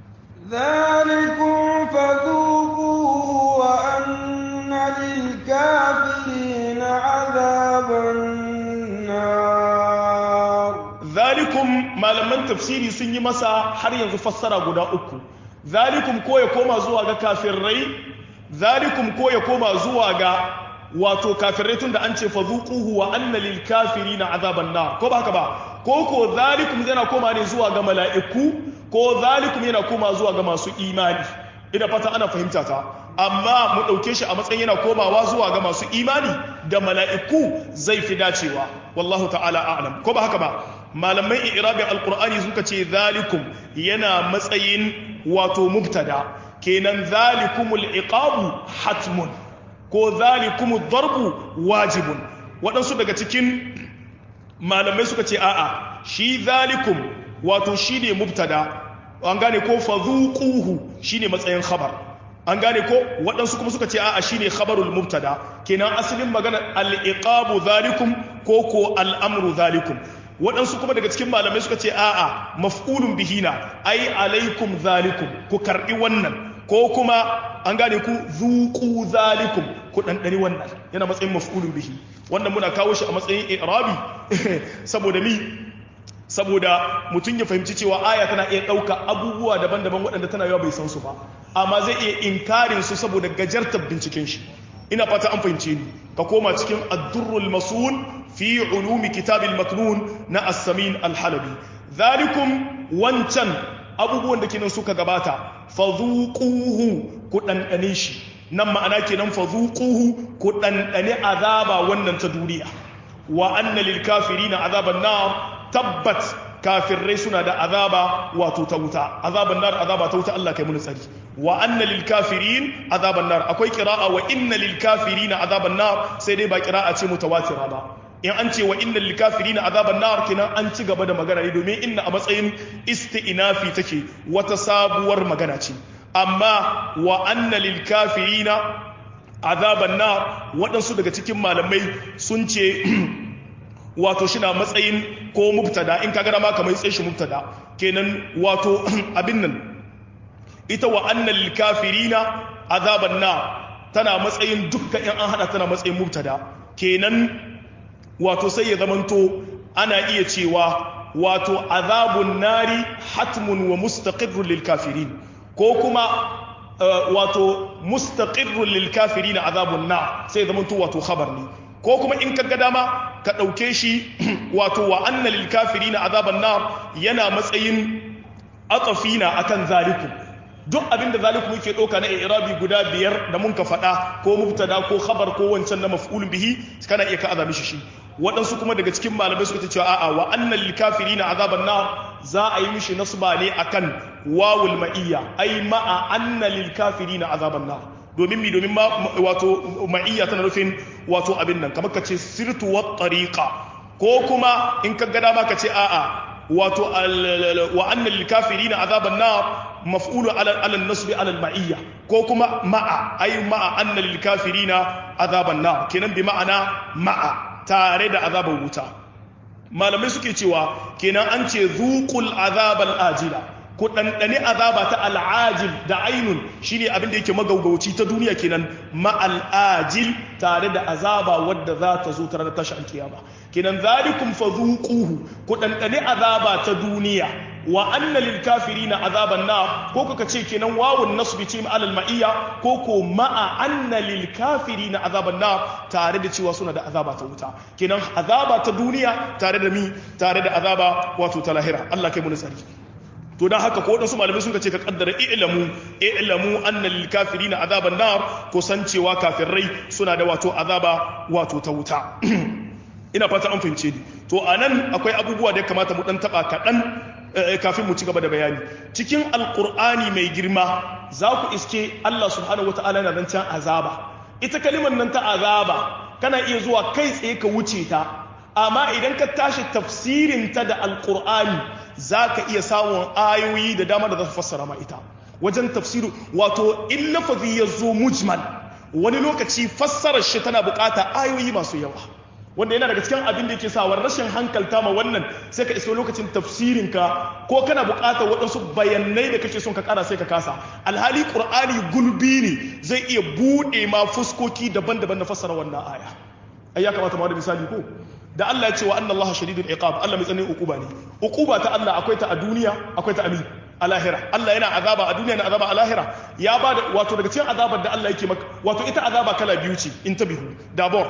Speaker 2: ذلكم فذوقوه وأن للكافرين عذاب النار
Speaker 1: zalikum malaman tafsiri sun yi masa har yanzu fassara guda uku zalikum ko ya koma zuwa ga kafirai zalikum ko ya koma zuwa ga wato kafirai tun da an ce fazuquhu wa anna lil kafirina azaban nar ko ba haka ba ko ko zalikum yana koma ne zuwa ga mala'iku ko zalikum yana koma zuwa ga masu imani ina fata ana fahimta ta amma mu ɗauke shi a matsayin yana komawa zuwa ga masu imani da mala'iku zai fi dacewa wallahu ta'ala a'lam ko ba haka ba malamai irabin alkur'ani suka ce zalikum yana matsayin wato mubtada kenan zalikumul iqabu hatmun ko zalikumud darbu wajibun waɗansu daga cikin malamai suka ce a'a shi zalikum wato shine mubtada an gane ko fazuquhu shine matsayin khabar an gane ko waɗansu kuma suka ce a'a shine khabarul mubtada kenan asalin magana al-iqabu zalikum ko ko al-amru zalikum waɗansu kuma daga cikin malamai suka ce a'a maf'ulun bihina ai alaikum zalikum ku karbi wannan ko kuma an gane ku zuqu zalikum ku ɗanɗani wannan yana matsayin maf'ulun bihi wannan muna kawo shi a matsayin i'rabi saboda mi saboda mutum ya fahimci cewa aya tana iya ɗauka abubuwa daban-daban waɗanda tana yawa bai san su ba amma zai iya inkarin su saboda gajartar binciken shi ina fata an fahimce ni ka koma cikin addurrul masun fi ulumi kitabil maknun na as-samin al-halabi zalikum wancan abubuwan da kenan suka gabata fadhuquhu ku dandane shi nan ma'ana kenan fadhuquhu ku dandane azaba wannan ta duniya wa anna lil kafirina azaban nar tabbat kafirai suna da azaba wato ta wuta azaban nar azaba ta wuta Allah kai mun tsari wa anna lil kafirin azaban nar akwai qira'a wa inna lil kafirina azaban nar sai dai ba qira'a ce mutawatira ba in an ce wa inna lil kafirina azaban nar kenan an ci gaba da magana ne domin inna a matsayin isti'nafi take wata sabuwar magana ce amma wa anna lil kafirina azaban nar waɗansu daga cikin malamai sun ce wato shi na matsayin ko mubtada in ka gana ma kamar tsaye shi mubtada kenan wato abin nan ita wa annal kafirina azaban na tana matsayin dukkan in an hada tana matsayin mubtada kenan wato sai ya zamanto ana iya cewa wato azabun nari hatmun wa mustaqirrun lil kafirin ko kuma wato mustaqirrun lil kafirin azabun na sai zamanto wato khabar ne ko kuma in ka ga dama ka ɗauke shi wato wa anna lil kafirina azaban nar yana matsayin atafina akan zaliku duk abinda zaliku yake ɗauka na irabi guda biyar da mun ka faɗa ko mubtada ko khabar ko wancan na maf'ulun bihi kana iya ka azami shi shi waɗansu kuma daga cikin malamai suka ce cewa a'a wa anna lil kafirina azaban nar za a yi mishi nasba ne akan wawul ma'iyya ai ma'a anna lil kafirina azaban nar domin mi domin wato ma'iyya tana nufin wato abin nan kamar ka ce sirtu wa tariqa ko kuma in ka gada ma ka ce a'a wato wa annal lil kafirina azaban nar maf'ulu ala ala nasb ala al ma'iyya ko kuma ma'a ay ma'a annal lil kafirina azaban nar kenan bi ma'ana ma'a tare da azaban wuta malamai suke cewa kenan an ce zuqul azabal ajila ku ɗanɗani azaba ta al'ajil da ainun shi ne abinda yake magaugauci ta duniya kenan ma'al'ajil tare da azaba wadda za ta zo tare da tashi alkiyama kenan zalikum fa zuquhu ku ɗanɗani azaba ta duniya wa anna lil kafirina azaban na ko kuka ce kenan wawun nasbi ce alal ma'iyya ko ko ma'a anna lil kafirina azaban na tare da cewa suna da azaba ta wuta kenan azaba ta duniya tare da mi tare da azaba wato ta lahira Allah kai mu tsari to dan haka ko wadansu malamai sun ce ka kaddara i'lamu i'lamu anna lil kafirina azaban nar ko san cewa kafirai suna da wato azaba wato ta wuta ina fata an fahimce ni to anan akwai abubuwa da ya kamata mu dan taba kadan kafin mu ci gaba da bayani cikin alqur'ani mai girma za ku iske Allah subhanahu wataala yana zancen azaba ita kalimar nan ta azaba kana iya zuwa kai tsaye ka wuce ta amma idan ka tashi tafsirin ta da alqur'ani za ka iya samun ayoyi da dama da za su fassara ma ita wajen tafsiru wato in lafazi ya zo mujmal wani lokaci fassarar shi tana bukata ayoyi masu yawa wanda yana daga cikin abin da yake sa rashin hankalta ma wannan sai ka iso lokacin tafsirinka ko kana bukatar waɗansu bayanai da kake son ka kara sai ka kasa alhali qur'ani gulbi ne zai iya buɗe ma fuskoki daban-daban na fassara wannan aya ai ya kamata ma da misali ko da Allah ya ce wa anna Allah shadidul iqab Allah mai tsananin ukuba ne ukuba ta Allah akwai ta a duniya akwai ta amin a lahira Allah yana azaba a duniya na azaba a lahira ya ba da wato daga cikin azabar da Allah yake maka wato ita azaba kala biyu ce in tabihu dabor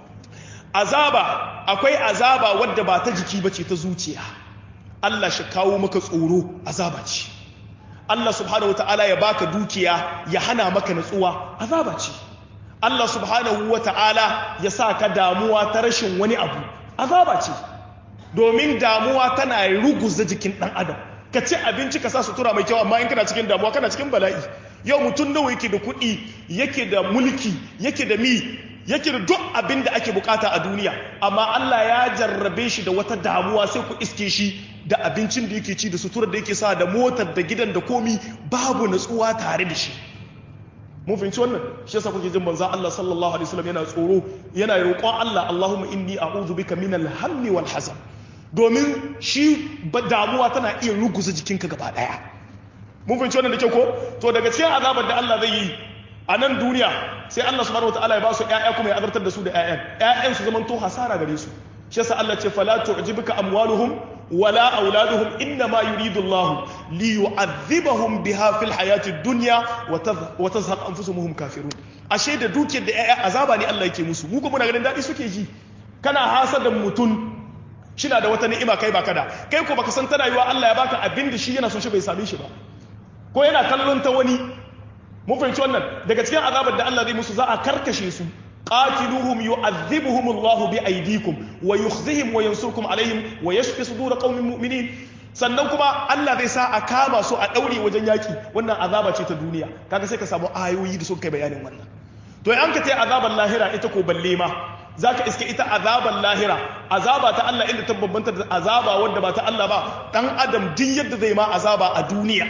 Speaker 1: azaba akwai azaba wadda ba ta jiki bace ta zuciya Allah shi kawo maka tsoro azaba ce Allah subhanahu wataala ya baka dukiya ya hana maka natsuwa azaba ce Allah subhanahu wataala ya sa ka damuwa ta rashin wani abu azaba ce domin damuwa tana ruguza jikin ɗan adam ka ci abinci ka sa sutura mai kyau amma in kana cikin damuwa kana cikin bala'i yau mutum nawa yake da kuɗi yake da mulki yake da mi yake da duk abin da ake bukata a duniya amma Allah ya jarrabe shi da wata damuwa sai ku iske shi da abincin da yake ci da suturar da yake sa da motar da gidan da komi babu natsuwa tare da shi mun fahimci wannan shi yasa kuke jin manzon Allah sallallahu alaihi wasallam yana tsoro yana roƙon Allah Allahumma inni a'udhu bika min al-hammi wal hazan domin shi damuwa tana iya ruguza jikinka gaba daya mun fahimci wannan da kyau ko to daga cikin azabar da Allah zai yi a nan duniya sai Allah subhanahu wataala ya ba su ƴaƴa kuma ya azartar da su da ƴaƴan ƴaƴan su zaman to hasara gare su shi yasa Allah ce fala tu'jibuka amwaluhum wala auladuhum inna ma yuridu Allah li yu'adhibahum biha fil hayati dunya wa tazhaq anfusuhum kafirun ashe da dukiyar da ƴaƴa azaba ne Allah yake musu mu kuma muna ganin dadi suke ji kana hasadan mutum shina da wata ni'ima kai baka da kai ko baka san tana yiwa Allah ya baka abin da shi yana son shi bai same shi ba ko yana kallon ta wani mun fahimci wannan daga cikin azabar da Allah zai musu za a karkashe su qatiluhum yu'adhibuhum Allah bi aydikum wa yukhzihim wa yansurkum alaihim wa yashfi sudur qaumin mu'minin sannan kuma Allah zai sa a kama su a daure wajen yaki wannan azaba ce ta duniya kaga sai ka samu ayoyi da suka kai bayanin wannan to an ka tai azabar lahira ita ko balle ma zaka iske ita azabar lahira azaba ta Allah inda ta bambanta da azaba wanda ba ta Allah ba dan adam duk yadda zai ma azaba a duniya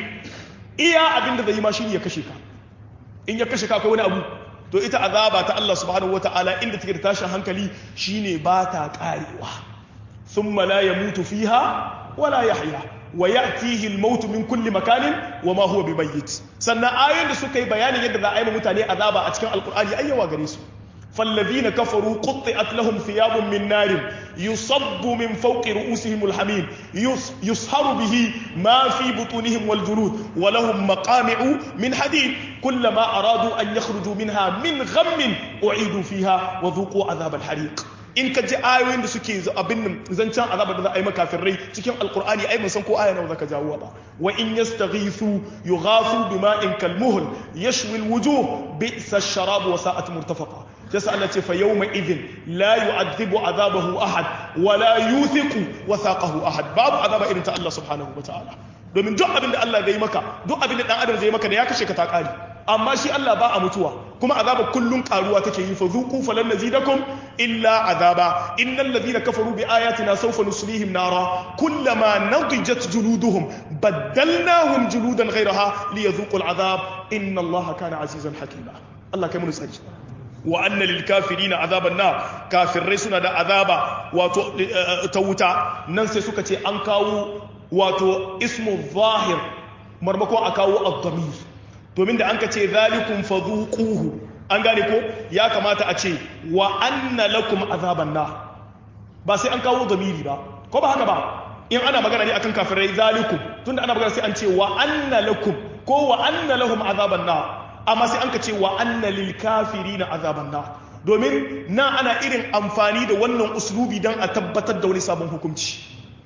Speaker 1: iya abinda zai yi ma shine ya kashe ka in ya kashe ka akwai wani abu to ita azaba ta Allah subhanahu wataala inda take da tashin hankali shine ba ta karewa thumma la yamutu fiha wala yahya wa ya'tihi al-maut min kulli makanin wa ma huwa bimayyit sannan ayoyin da suka yi bayanin yadda za a yi mutane azaba a cikin alqur'ani ayyawa gare su فالذين كفروا قطعت لهم ثياب من نار يصب من فوق رؤوسهم الحميم يصهر به ما في بطونهم والجلود ولهم مقامع من حديد كلما أرادوا أن يخرجوا منها من غم أعيدوا فيها وذوقوا عذاب الحريق in ka ji ayoyin da suke abin nan zancen azabar da za a yi makafirai cikin alkur'ani ai mun san ko aya nawa zaka jawo ba wa in yastaghithu yughathu bima'in kalmuhl yashwi alwujuh bi'sa ash-sharab wa sa'at murtafaqa yasa Allah ce fa yawma idhin la yu'adhibu azabahu ahad wa la yuthiqu wathaqahu ahad babu azaba irin ta Allah subhanahu wa ta'ala domin duk abin da Allah zai maka duk abin da dan adam zai maka da ya kashe ka ta kare amma shi Allah ba a mutuwa kuma azaba kullun karuwa take yi fa zuqu falan nazidakum illa azaba innal ladhina kafaru bi ayatina sawfa nuslihim nara kullama nadijat juluduhum baddalnahum juludan ghayraha liyadhuqu al'azab inna Allah kana azizan hakima Allah kai mun tsaki wa anna lil kafirina azaban nar kafirai suna da azaba wato ta wuta nan sai suka ce an kawo wato ismu zahir marmakon a kawo ad-damir domin da an ka ce zalikun fadhuquhu an gane ko ya kamata a ce wa anna lakum azaban na ba sai an kawo zamiri ba ko ba haka ba in ana magana ne akan kafirai zalikum tunda ana magana sai an ce wa anna lakum ko wa anna lahum azaban na amma sai an ka ce wa anna lil kafirina azaban na domin na ana irin amfani da wannan uslubi dan a tabbatar da wani sabon hukunci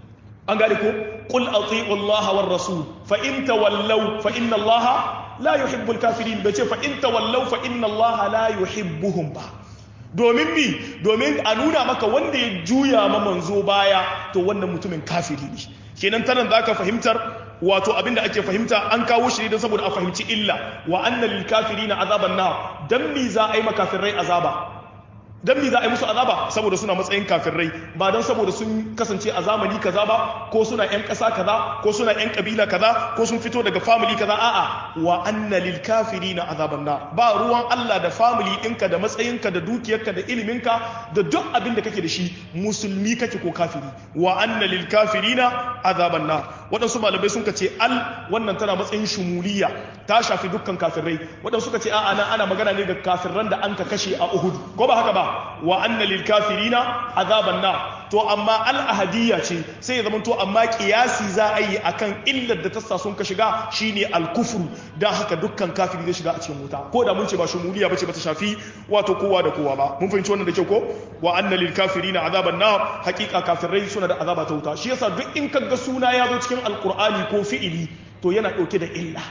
Speaker 1: an gane ko qul ati'u Allah war rasul fa in tawallaw fa inna Allah la yuhibbul kafirin bai ce fa in tawallaw fa inna Allah la yuhibbuhum ba domin mi domin a nuna maka wanda ya juya ma manzo baya to wannan mutumin kafiri ne kenan tanan zaka fahimtar wato abinda ake fahimta an kawo shi don saboda a fahimci illa wa anna lil kafirina azaban nar dan mi za a yi makafirai azaba dan mi za a yi musu azaba saboda suna matsayin kafirai ba don saboda sun kasance a zamani kaza ba ko suna yan ƙasa kaza ko suna yan kabila kaza ko sun fito daga family kaza a'a wa anna lil kafirina azaban nar ba ruwan Allah da family ɗinka da matsayinka da dukiyarka da iliminka da duk abin da kake da shi musulmi kake ko kafiri wa anna lil kafirina azaban nar waɗansu malamai sun ce al wannan tana matsayin shumuliya ta shafi dukkan kafirai waɗansu suka ce a'a nan ana magana ne da kafirran da an ka kashe a Uhud ko ba haka ba wa anna lil kafirina azaban nar to amma al ahadiyya ce sai ya zamanto amma kiyasi za a yi akan illar da ta sa sun ka shiga shine al kufru dan haka dukkan kafiri zai shiga a cikin wuta ko da mun ce ba shumuliya bace ba ta shafi wato kowa da kowa ba mun fahimci wannan da kyau ko wa anna lil kafirina azaban nar hakika kafirai suna da azaba ta wuta shi yasa duk in kaga suna ya zo cikin alqur'ani ko fi'ili to yana dauke da illa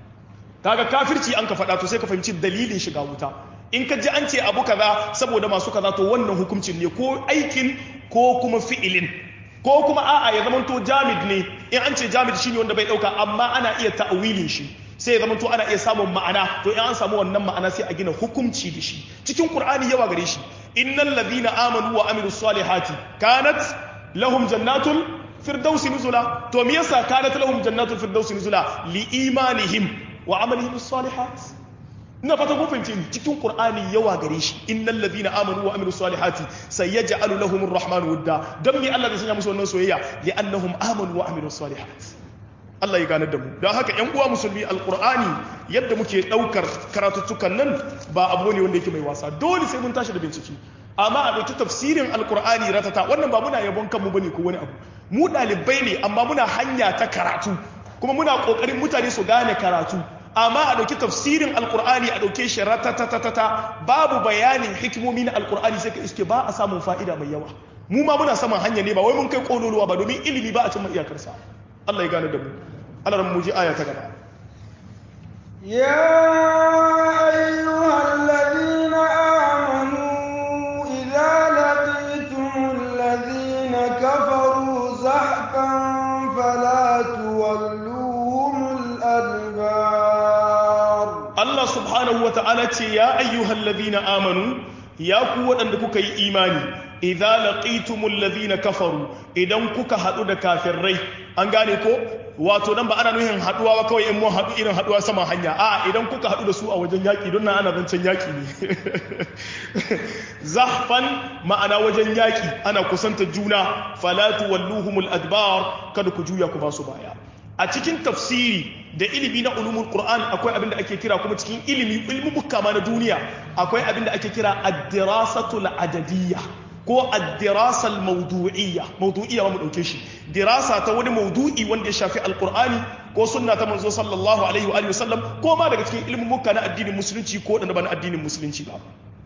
Speaker 1: kaga kafirci an ka faɗa to sai ka fahimci dalilin shiga wuta in ka ji an ce abu kaza saboda masu kaza to wannan hukuncin ne ko aikin ko kuma fi'ilin ko kuma a'a ya zamanto jamid ne in an ce jamid shine wanda bai dauka amma ana iya ta'awilin shi sai ya zamanto ana iya samun ma'ana to in an samu wannan ma'ana sai a gina hukunci da shi cikin qur'ani yawa gare shi innal ladina amanu wa amilus salihati kanat lahum jannatul firdausi nuzula to me yasa kanat lahum jannatul firdausi nuzula li imanihim wa amalihim salihat ina fata kun fahimce ni cikin qur'ani yawa gare shi innal ladina amanu wa amilus salihati sayaj'alu lahum arrahmanu wadda dan me Allah zai sanya musu wannan soyayya li annahum amanu wa amilus salihat Allah ya gane da mu don haka ƴan uwa musulmi alqur'ani yadda muke daukar karatuttukan nan ba abu ne wanda yake mai wasa dole sai mun tashi da bincike amma a ɗauki tafsirin alkur'ani ratata wannan ba muna yabon kanmu bane ko wani abu mu ɗalibai ne amma muna hanya ta karatu kuma muna ƙoƙarin mutane su gane karatu amma a ɗauki tafsirin alkur'ani a ɗauke shi ratatatata babu bayanin hikimomi na alkur'ani sai ka iske ba a samun fa'ida mai yawa mu ma muna saman hanya ne ba wai mun kai kololuwa ba domin ilimi ba a cimma iyakarsa Allah ya gane da mu Allah ran mu ji aya ta gaba
Speaker 2: يا أيها الذين آمنوا إذا لقيتم الذين كفروا زحفا فلا تولوهم الأدبار
Speaker 1: Allah subhanahu wa ta'ala ce ya ayyuhal ladhina amanu ya ku waɗanda kuka yi imani idza laqitumul ladhina kafaru idan kuka haɗu da kafirai an gane ko wato nan ba ana nuhin haɗuwa ba kawai in mun haɗu irin haɗuwa sama hanya a idan kuka haɗu da su a wajen yaƙi don nan ana zancen yaƙi ne zahfan ma'ana wajen yaƙi ana kusanta juna falatu walluhumul adbar kada ku juya ku ba su baya a cikin tafsiri da ilimi na ulumul qur'an akwai abin da ake kira kuma cikin ilimi ilmubuka ma na duniya akwai abin da ake kira ad-dirasatul adadiyya ko ad-dirasal mawdu'iyya mawdu'iyya ba mu dauke shi dirasa ta wani mawdu'i wanda ya shafi alqur'ani ko sunna ta manzo sallallahu alaihi wa alihi wasallam ko ma daga cikin ilmubuka na addinin musulunci ko da ba na addinin musulunci ba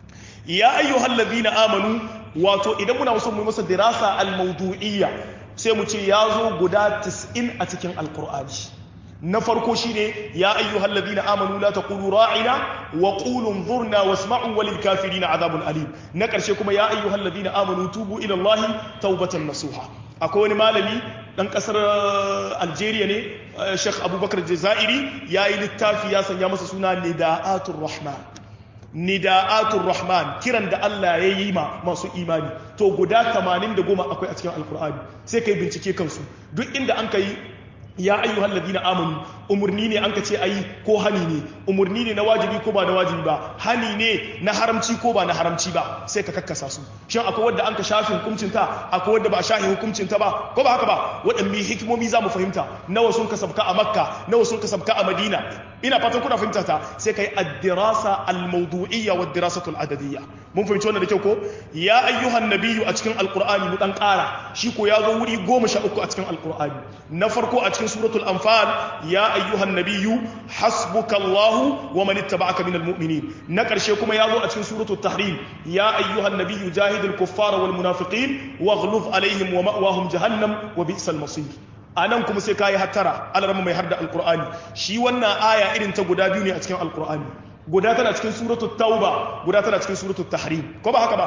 Speaker 1: ya ayyuhal ladhina amanu wato idan muna so mu yi masa dirasa al-mawdu'iyya sai mu ce ya zo guda 90 a cikin alkur'ani na farko shine ya ayyuhal ladina amanu la taqulu ra'ina wa qulu anzurna wasma'u walil kafirina adhabun alim na karshe kuma ya ayyuhal ladina amanu tubu ila allahi tawbatan nasuha akwai wani malami dan kasar Algeria ne Sheikh Abubakar Jazairi yayi littafi ya sanya masa suna Nida'atur Rahman nida'atul rahman kiran da Allah ya yi ma masu imani to guda 80 da goma akwai a cikin alkur'ani sai kai bincike kansu duk inda an kai ya ayyuhal ladina amanu umurni ne an ka ce ayi ko hani ne umurni ne na wajibi ko ba na wajibi ba hani ne na haramci ko ba na haramci ba sai ka kakkasa su shin akwai wanda an ka shafi hukuncin ta akwai wanda ba shafi hukuncin ta ba ko ba haka ba waɗanne hikimomi za mu fahimta nawa sun ka sabka a makka nawa sun ka sabka a madina ina fatan kuna fahimta ta sai kai ad-dirasa al-mawdu'iyya wa ad-dirasatu al-adadiyya mun fahimci wannan da kyau ko ya ayyuhan nabiyyu a cikin alqur'ani mu dan ƙara shi ko ya zo wuri goma sha uku a cikin alqur'ani na farko a cikin suratul anfal ya ayyuhan nabiyyu hasbukallahu wa man ittaba'aka minal mu'minin na karshe kuma ya zo a cikin suratul tahrim ya ayyuhan nabiyyu jahidil kuffara wal munafiqin waghluz alaihim wa ma'wahum jahannam wa bi'sal masir anan kuma sai kayi hattara alarma mai harda alqur'ani shi wannan aya irin ta guda biyu ne a cikin alqur'ani guda tana cikin suratul tauba guda tana cikin suratul tahrim ko ba haka ba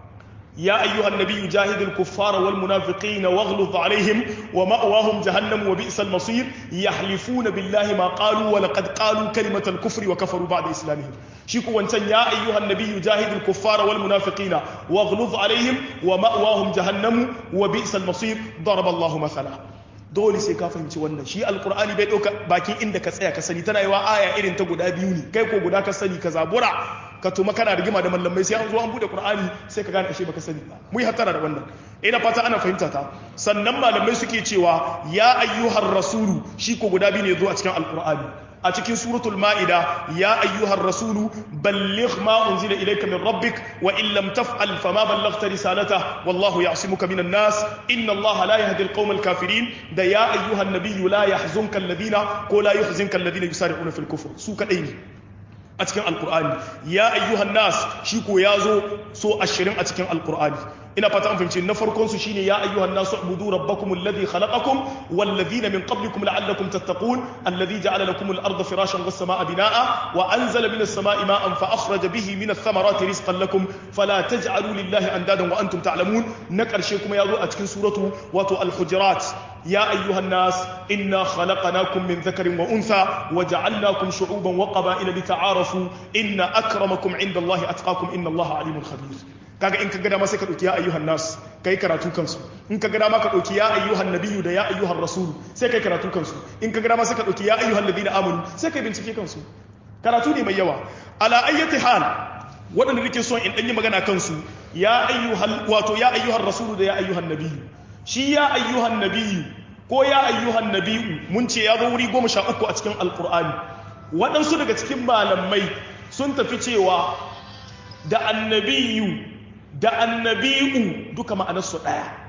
Speaker 1: يا أيها النبي جاهد الكفار والمنافقين واغلظ عليهم ومأواهم جهنم وبئس المصير يحلفون بالله ما قالوا ولقد قالوا كلمة الكفر وكفروا بعد إسلامهم شيكو وانتن يا أيها النبي جاهد الكفار والمنافقين واغلظ عليهم ومأواهم جهنم وبئس المصير ضرب الله مثلا dole sai ka fahimci wannan shi alkur'ani bai ɗauka bakin inda ka tsaya ka sani tana yiwa aya irin ta guda biyu ne kai ko guda ka sani ka zabura ka tuma kana rigima da mallamai sai an zo an bude qur'ani sai ka gane ashe baka sani ba mu yi hattara da wannan ina fata ana fahimta ta sannan malamai suke cewa ya ayyuhar rasulu shi ko guda biyu ne zo a cikin alkur'ani a cikin suratul ma'ida ya ayyuhar rasulu balligh ma unzila ilayka min rabbik wa in lam taf'al fama ballaghta risalata wallahu ya'simuka minan nas inna allaha la yahdi alqawma alkafirin da ya ayyuhan nabiyyu la yahzunka alladhina ko la yuhzinka alladhina yusari'una fil kufr su kadai ne a cikin alkur'ani ya ayyuhan nas shi ko ya zo so ashirin a cikin alkur'ani ina fata an fahimci na farkon su shine ya ayyuhan nasu ubudu rabbakum alladhi khalaqakum wal ladhina min qablikum la'allakum tattaqun alladhi ja'ala lakum al-ardha firashan was samaa binaa'a wa anzala minas samaa'i ma'an fa akhraja bihi minas thamarati rizqan lakum fala taj'alu lillahi andadan wa antum ta'lamun na karshe kuma ya zo a cikin suratu wato al-hujurat يا أيها الناس إنا خلقناكم من ذكر وأنثى وجعلناكم شعوبا وقبائل لتعارفوا إن أكرمكم عند الله أتقاكم إن الله عليم خبير kaga in ka gada ma sai ka dauki ya ayyuhan nas kai karatu kansu in ka gada ma ka dauki ya ayyuhan nabiyyu da ya ayyuhan rasul sai kai karatu kansu in ka gada ma sai ka dauki ya ayyuhan ladina amanu sai kai bincike kansu karatu ne mai yawa ala ayyati hal waɗanda nake son in ɗanyi magana kansu ya ayyuhan wato ya ayyuhan rasulu da ya ayyuhan nabiyyu shi ya ayyuhan nabiyyu ko ya ayyuhan nabiyyu mun ce ya zo wuri goma sha uku a cikin alkur'ani waɗansu daga cikin malamai sun tafi cewa da annabiyu da annabi'u duka ma'anarsu ɗaya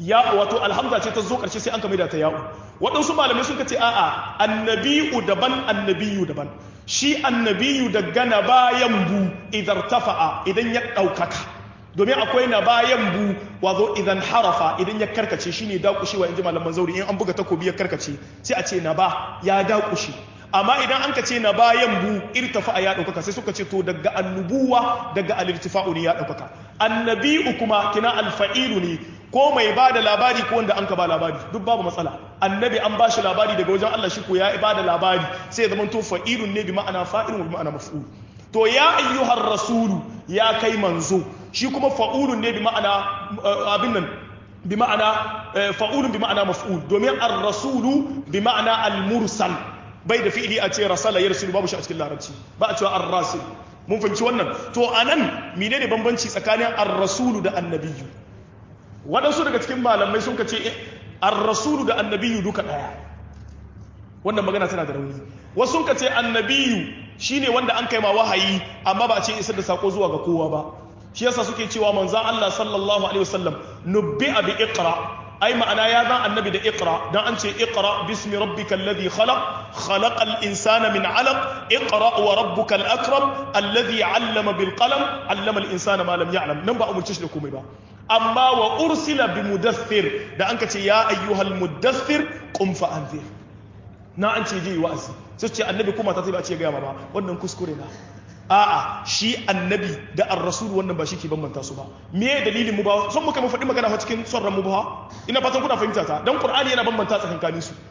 Speaker 1: ya wato alhamza ce ta zo karshe sai an kame da ta ya'u waɗansu malamai sun ce a'a annabiyu daban annabiyu daban shi annabiyu daga na bayan bu idan tafa'a idan ya ɗaukaka domin akwai na bayan bu wazo idan harafa idan ya karkace shine dakushewa in ji malaman zauri in an buga takobi ya karkace sai a ce na ba ya dakushe amma idan an ka ce na bayan bu irtafa ya ɗaukaka sai suka ce to daga annubuwa daga alirtifa'u ne ya ɗaukaka annabi'u kuma kina alfa'ilu ne ko mai ba da labari ko wanda an ka ba labari duk babu matsala annabi an ba shi labari daga wajen Allah shi ko ya ba da labari sai zama to fa'ilun ne bi ma'ana fa'ilun wa bi ma'ana maf'ul to ya ayyuhar rasulu ya kai manzo shi kuma fa'ulun ne bi ma'ana abin nan bi ma'ana fa'ulun bi ma'ana maf'ul domin ar-rasulu bi ma'ana al-mursal bai da fi'ili a ce rasala yarsilu babu shi a cikin larabci ba a cewa ar-rasil mun fahimci wannan to anan menene bambanci tsakanin ar-rasulu da annabiyyu waɗansu daga cikin malamai sun ce ar-rasulu da annabiyyu duka ɗaya wannan magana tana da rauni wasu sun ce annabiyu shine wanda an kai ma wahayi amma ba a ce isar da sako zuwa ga kowa ba shi yasa suke cewa manzon Allah sallallahu alaihi wasallam nubbi'a bi iqra ai ma'ana ya zan annabi da iqra dan an ce iqra bismi rabbikal ladhi khalaq khalaqal insana min 'alaq iqra wa rabbukal akram alladhi 'allama bil qalam 'allama al insana ma lam ya'lam nan ba umurce shi da komai ba amma wa ursila bi mudaththir da an ka ce ya ayyuhal mudaththir qum fa anzir na an ce je wa'azi sai ce annabi kuma ta ba ce ga ba wannan kuskure na a'a shi annabi da ar-rasul wannan ba shi ke bambanta su ba me dalilin mu ba son muka mu faɗi magana cikin son ran mu ba ina fatan kuna fahimta ta dan qur'ani yana bambanta tsakankanin su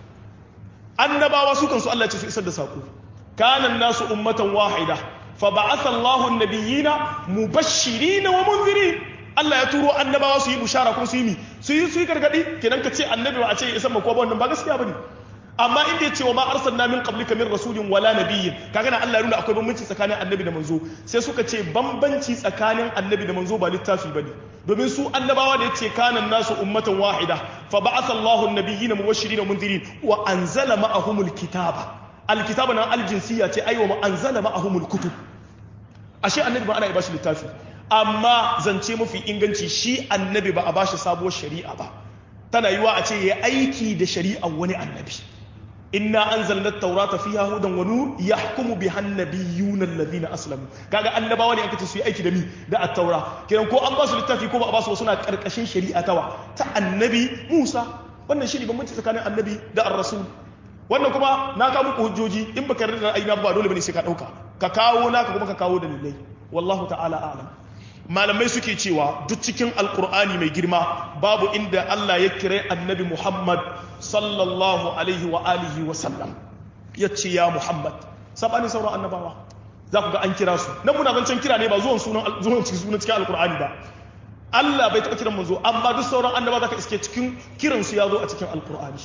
Speaker 1: annabawa su kansu Allah ya ce su isar da sako kana nasu ummatan wahida fa ba'atha Allahu an-nabiyina mubashirin wa munzirin Allah ya turo annabawa su yi bushara kuma su yi mi su yi su yi gargadi kenan ka ce annabi ba a ce isar ma ko ba wannan ba gaskiya bane amma inda ya ce wa ma arsalna min qablika min rasulin wala nabiyyin kaga na Allah ya nuna akwai bambanci tsakanin annabi da manzo sai suka ce bambanci tsakanin annabi da manzo ba littafi bane domin su annabawa da yace kanan nasu ummatan wahida fa ba'atha Allahu an-nabiyyina mubashirin wa mundirin wa anzala ma'ahumul kitaba alkitaba nan aljinsiyya ce aiwa ma anzala ma'ahumul kutub ashe annabi ba ana yi bashi littafi amma zance mafi inganci shi annabi ba a bashi sabuwar shari'a ba tana yiwa a ce ya aiki da shari'ar wani annabi inna anzalna at-taurata fiha hudan wa nur yahkumu biha an-nabiyyuna alladhina aslamu kaga annabawa ne aka ce su yi aiki da mi da at-taura kiran ko an ba su littafi ko ba a ba su suna karkashin shari'a tawa ta annabi Musa wannan shi ne bambanci tsakanin annabi da ar-rasul wannan kuma na kawo muku hujjoji in baka yarda da aina ba dole bane sai ka dauka ka kawo naka kuma ka kawo dalilai wallahu ta'ala a'lam malamai suke cewa duk cikin alkur'ani mai girma babu inda Allah ya kira annabi Muhammad sallallahu alaihi wa alihi wa sallam ya ce ya Muhammad sabani sauran annabawa za ku ga an kira su nan muna zancen kira ne ba zuwan sunan zuwan cikin sunan cikin alkur'ani ba Allah bai taɓa kiran manzo amma duk sauran annaba zaka iske cikin kiran su ya zo a cikin alkur'ani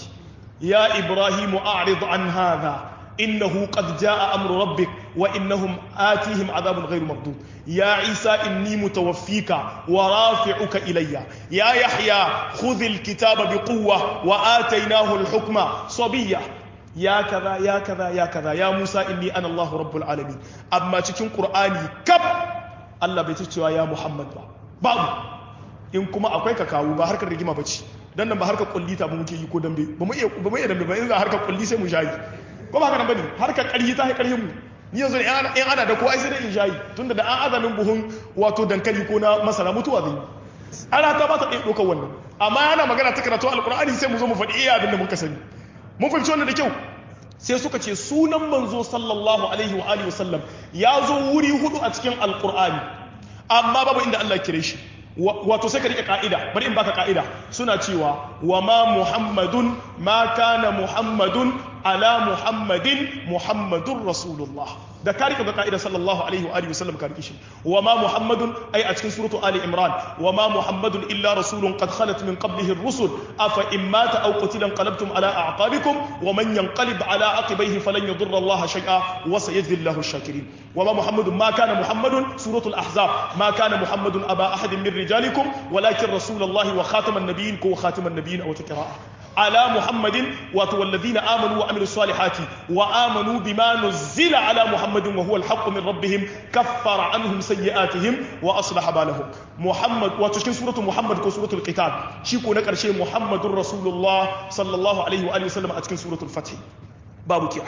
Speaker 1: ya Ibrahim a'rid an hadha إنه قد جاء أمر ربك وإنهم آتيهم عذاب غير مردود يا عيسى إني متوفيك ورافعك إلي يا يحيى خذ الكتاب بقوة وآتيناه الحكم صبية يا كذا يا كذا يا كذا يا موسى إني أنا الله رب العالمين أما تكون قرآني كب الله بيتشوى يا محمد بابو in kuma akwai ka kawo ba harkar rigima bace dan nan ba harkar kulli ta ba muke yi ko dambe ba mu iya ba mu iya dambe ba in za harkar kulli sai mu shayi ko ba haka nan bane harkar ƙarfi ta ƙarfin mu ni yanzu in ana da ko ai sai da in shayi tunda da an azamin buhun wato dankali ko na masara mutuwa zai ana ta ba ta ɗaya ɗaukar wannan amma yana magana ta karatu alƙur'ani sai mu zo mu faɗi iya abin da muka sani mun fahimci wannan da kyau sai suka ce sunan manzo sallallahu alaihi wa alihi wasallam ya zo wuri hudu a cikin alƙur'ani amma babu inda Allah kire shi wato sai ka rike ka'ida bari in baka ka'ida suna cewa wa ma muhammadun ma kana muhammadun ala muhammadin muhammadun rasulullah da ka rike ka'ida sallallahu alaihi wa alihi wasallam ka rike shi wa ma muhammadun ai a cikin suratu ali imran wa ma muhammadun illa rasulun qad khalat min qablihi ar-rusul afa in mata aw qutila qalabtum ala a'qabikum wa man yanqalib ala aqibaihi falan yadurra allah shay'a wa sayajzi allah ash-shakirin wa ma muhammadun ma kana muhammadun suratul ahzab ma kana muhammadun aba ahadin min رجالكم ولكن رسول الله وخاتم النبيين كو خاتم النبيين أو تقراء ala muhammadin wato walladhina amanu wa amilus salihati wa amanu bima nuzila ala muhammadin wa huwa alhaqqu min rabbihim kaffara anhum sayyi'atihim wa aslaha balahum muhammad wato cikin suratu muhammad ko suratul qital shi ko na karshe muhammadur rasulullah sallallahu alaihi wa alihi wasallam a cikin suratul fath babu kira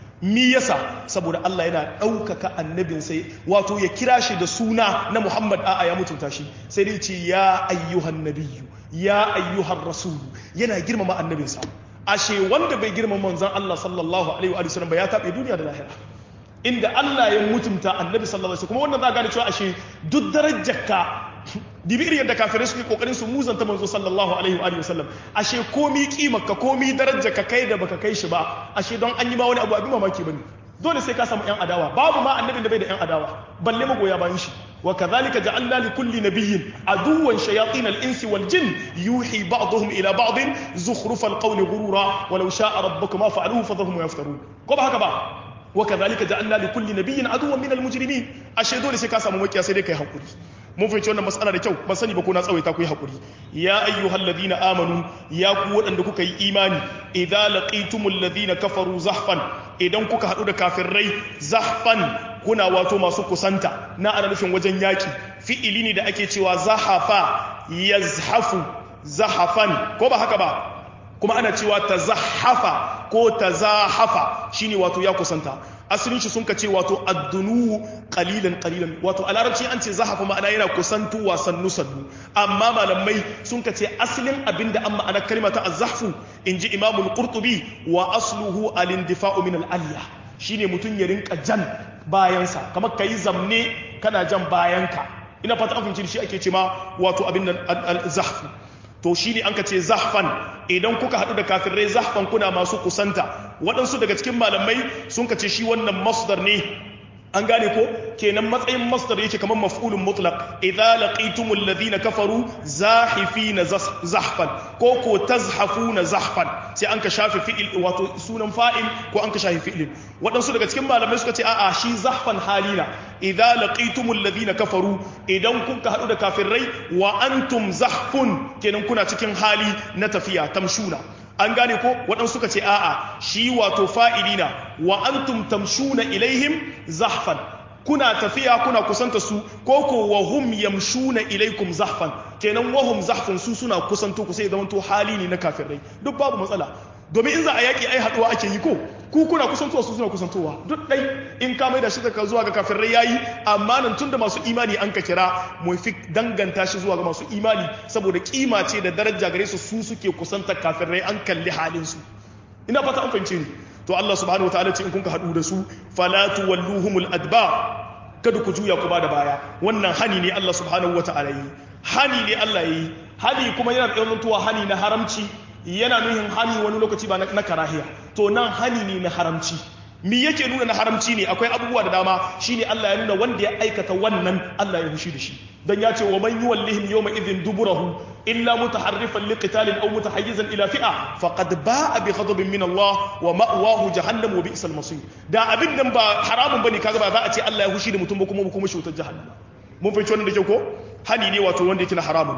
Speaker 1: mi yasa saboda Allah yana ɗaukaka annabin sai wato ya kira shi da suna na Muhammad a'a ya mutunta shi sai dai ce ya ayyuhan nabiyyu ya ayyuhan rasulu yana girmama annabinsa ashe wanda bai girmama manzon Allah sallallahu alaihi wa sallam ba ya tabe duniya da lahira inda Allah ya mutunta annabi sallallahu alaihi kuma wannan za gane cewa ashe duk darajarka dibi irin yadda kafirai suke kokarin su muzanta manzo sallallahu alaihi wa sallam ashe komi kimarka komi darajarka kai da baka kai shi ba ashe don an yi ma wani abu abin mamaki bane dole sai ka samu yan adawa babu ma annabin da bai da yan adawa balle magoya bayan shi wa kadhalika ja'alna li kulli nabiyyin aduwwan shayatin al-insi wal jin yuhi ba'dhum ila ba'd zukhruf al-qawli ghurura walau sha'a rabbuka ma fa'aluhu fadhahum yaftarun ko ba haka ba wa kadhalika ja'alna li kulli nabiyyin aduwwan min al-mujrimin ashe dole sai ka samu makiya sai dai kai hakuri mun fahimci wannan matsala da kyau ban sani ba ko na tsawaita ku yi hakuri ya ayyuhal ladina amanu ya ku waɗanda kuka yi imani idza laqitumul ladina kafaru zahfan idan kuka haɗu da kafirai zahfan kuna wato masu kusanta na ana nufin wajen yaki fi'ili ne da ake cewa zahafa yazhafu zahafan ko ba haka ba kuma ana cewa tazahafa ko tazahafa shine wato ya kusanta asalin shi sun ka ce wato addunu qalilan qalilan wato a larabci an ce zahafa ma'ana yana kusantuwa sannu sannu amma malamai sun ka ce asalin abinda an ma'ana kalmata az-zahfu inji imamul qurtubi wa asluhu al-indifa'u min al-alya shine mutun ya rinka jan bayansa kamar kai zamne kana jan bayanka ina fata an fahimci shi ake ce ma wato abin nan al-zahfu to shi ne an ka ce zahfan idan kuka haɗu da kafirai zahfan kuna masu kusanta waɗansu daga cikin malamai sun ka ce shi wannan masdar ne an gane ko kenan matsayin masdar yake kamar maf'ulun mutlaq idza laqitumul ladina kafaru zahifina zahfan ko ko tazhafuna zahfan sai an ka shafe fi'il wato sunan fa'il ko an ka shafe fi'ilin waɗansu daga cikin malamai suka ce a'a shi zahfan halina idza laqitumul ladina kafaru idan kun ka hadu da kafirai wa antum zahfun kenan kuna cikin hali na tafiya tamshuna an gane ko waɗansu suka ce a'a shi wato fa'ilina wa antum tamshuna ilaihim zahfan kuna tafiya kuna kusanta su ko ko wa hum yamshuna ilaikum zahfan kenan wa hum zahfun su suna kusanto ku sai zaman to hali ne na kafirai duk babu matsala domin in za a yaki ai haduwa ake yi ko ku kuna kusantowa su suna kusantowa duk dai in ka mai da shi daga zuwa ga kafirai yayi amma nan tunda masu imani an ka kira mu fi danganta shi zuwa ga masu imani saboda kima ce da daraja gare su su suke kusantar kafirai an kalli halin su ina fata an fahimce ni to Allah subhanahu wataala ce in kun ka hadu da su fala tuwalluhumul adbar kada ku juya ku bada baya wannan hani ne Allah subhanahu wataala yi hani ne Allah yi hani kuma yana da yawan hani na haramci yana nuhin hani wani lokaci ba na karahiya to nan hani ne na haramci mi yake nuna na haramci ne akwai abubuwa da dama shine Allah ya nuna wanda ya aikata wannan Allah ya hushi da shi dan ya ce wa man yuwallihim yawma idhin duburahu illa mutaharrifan liqitalin aw mutahayyizan ila fi'a faqad ba'a bi ghadabin min Allah wa ma'wahu jahannam wa bi'sal masir da abin nan ba haramun bane kaga ba za a ce Allah ya hushi da mutum ba kuma kuma shi wutar jahannama mun fahimci wannan da kyau ko hani ne wato wanda yake na haramun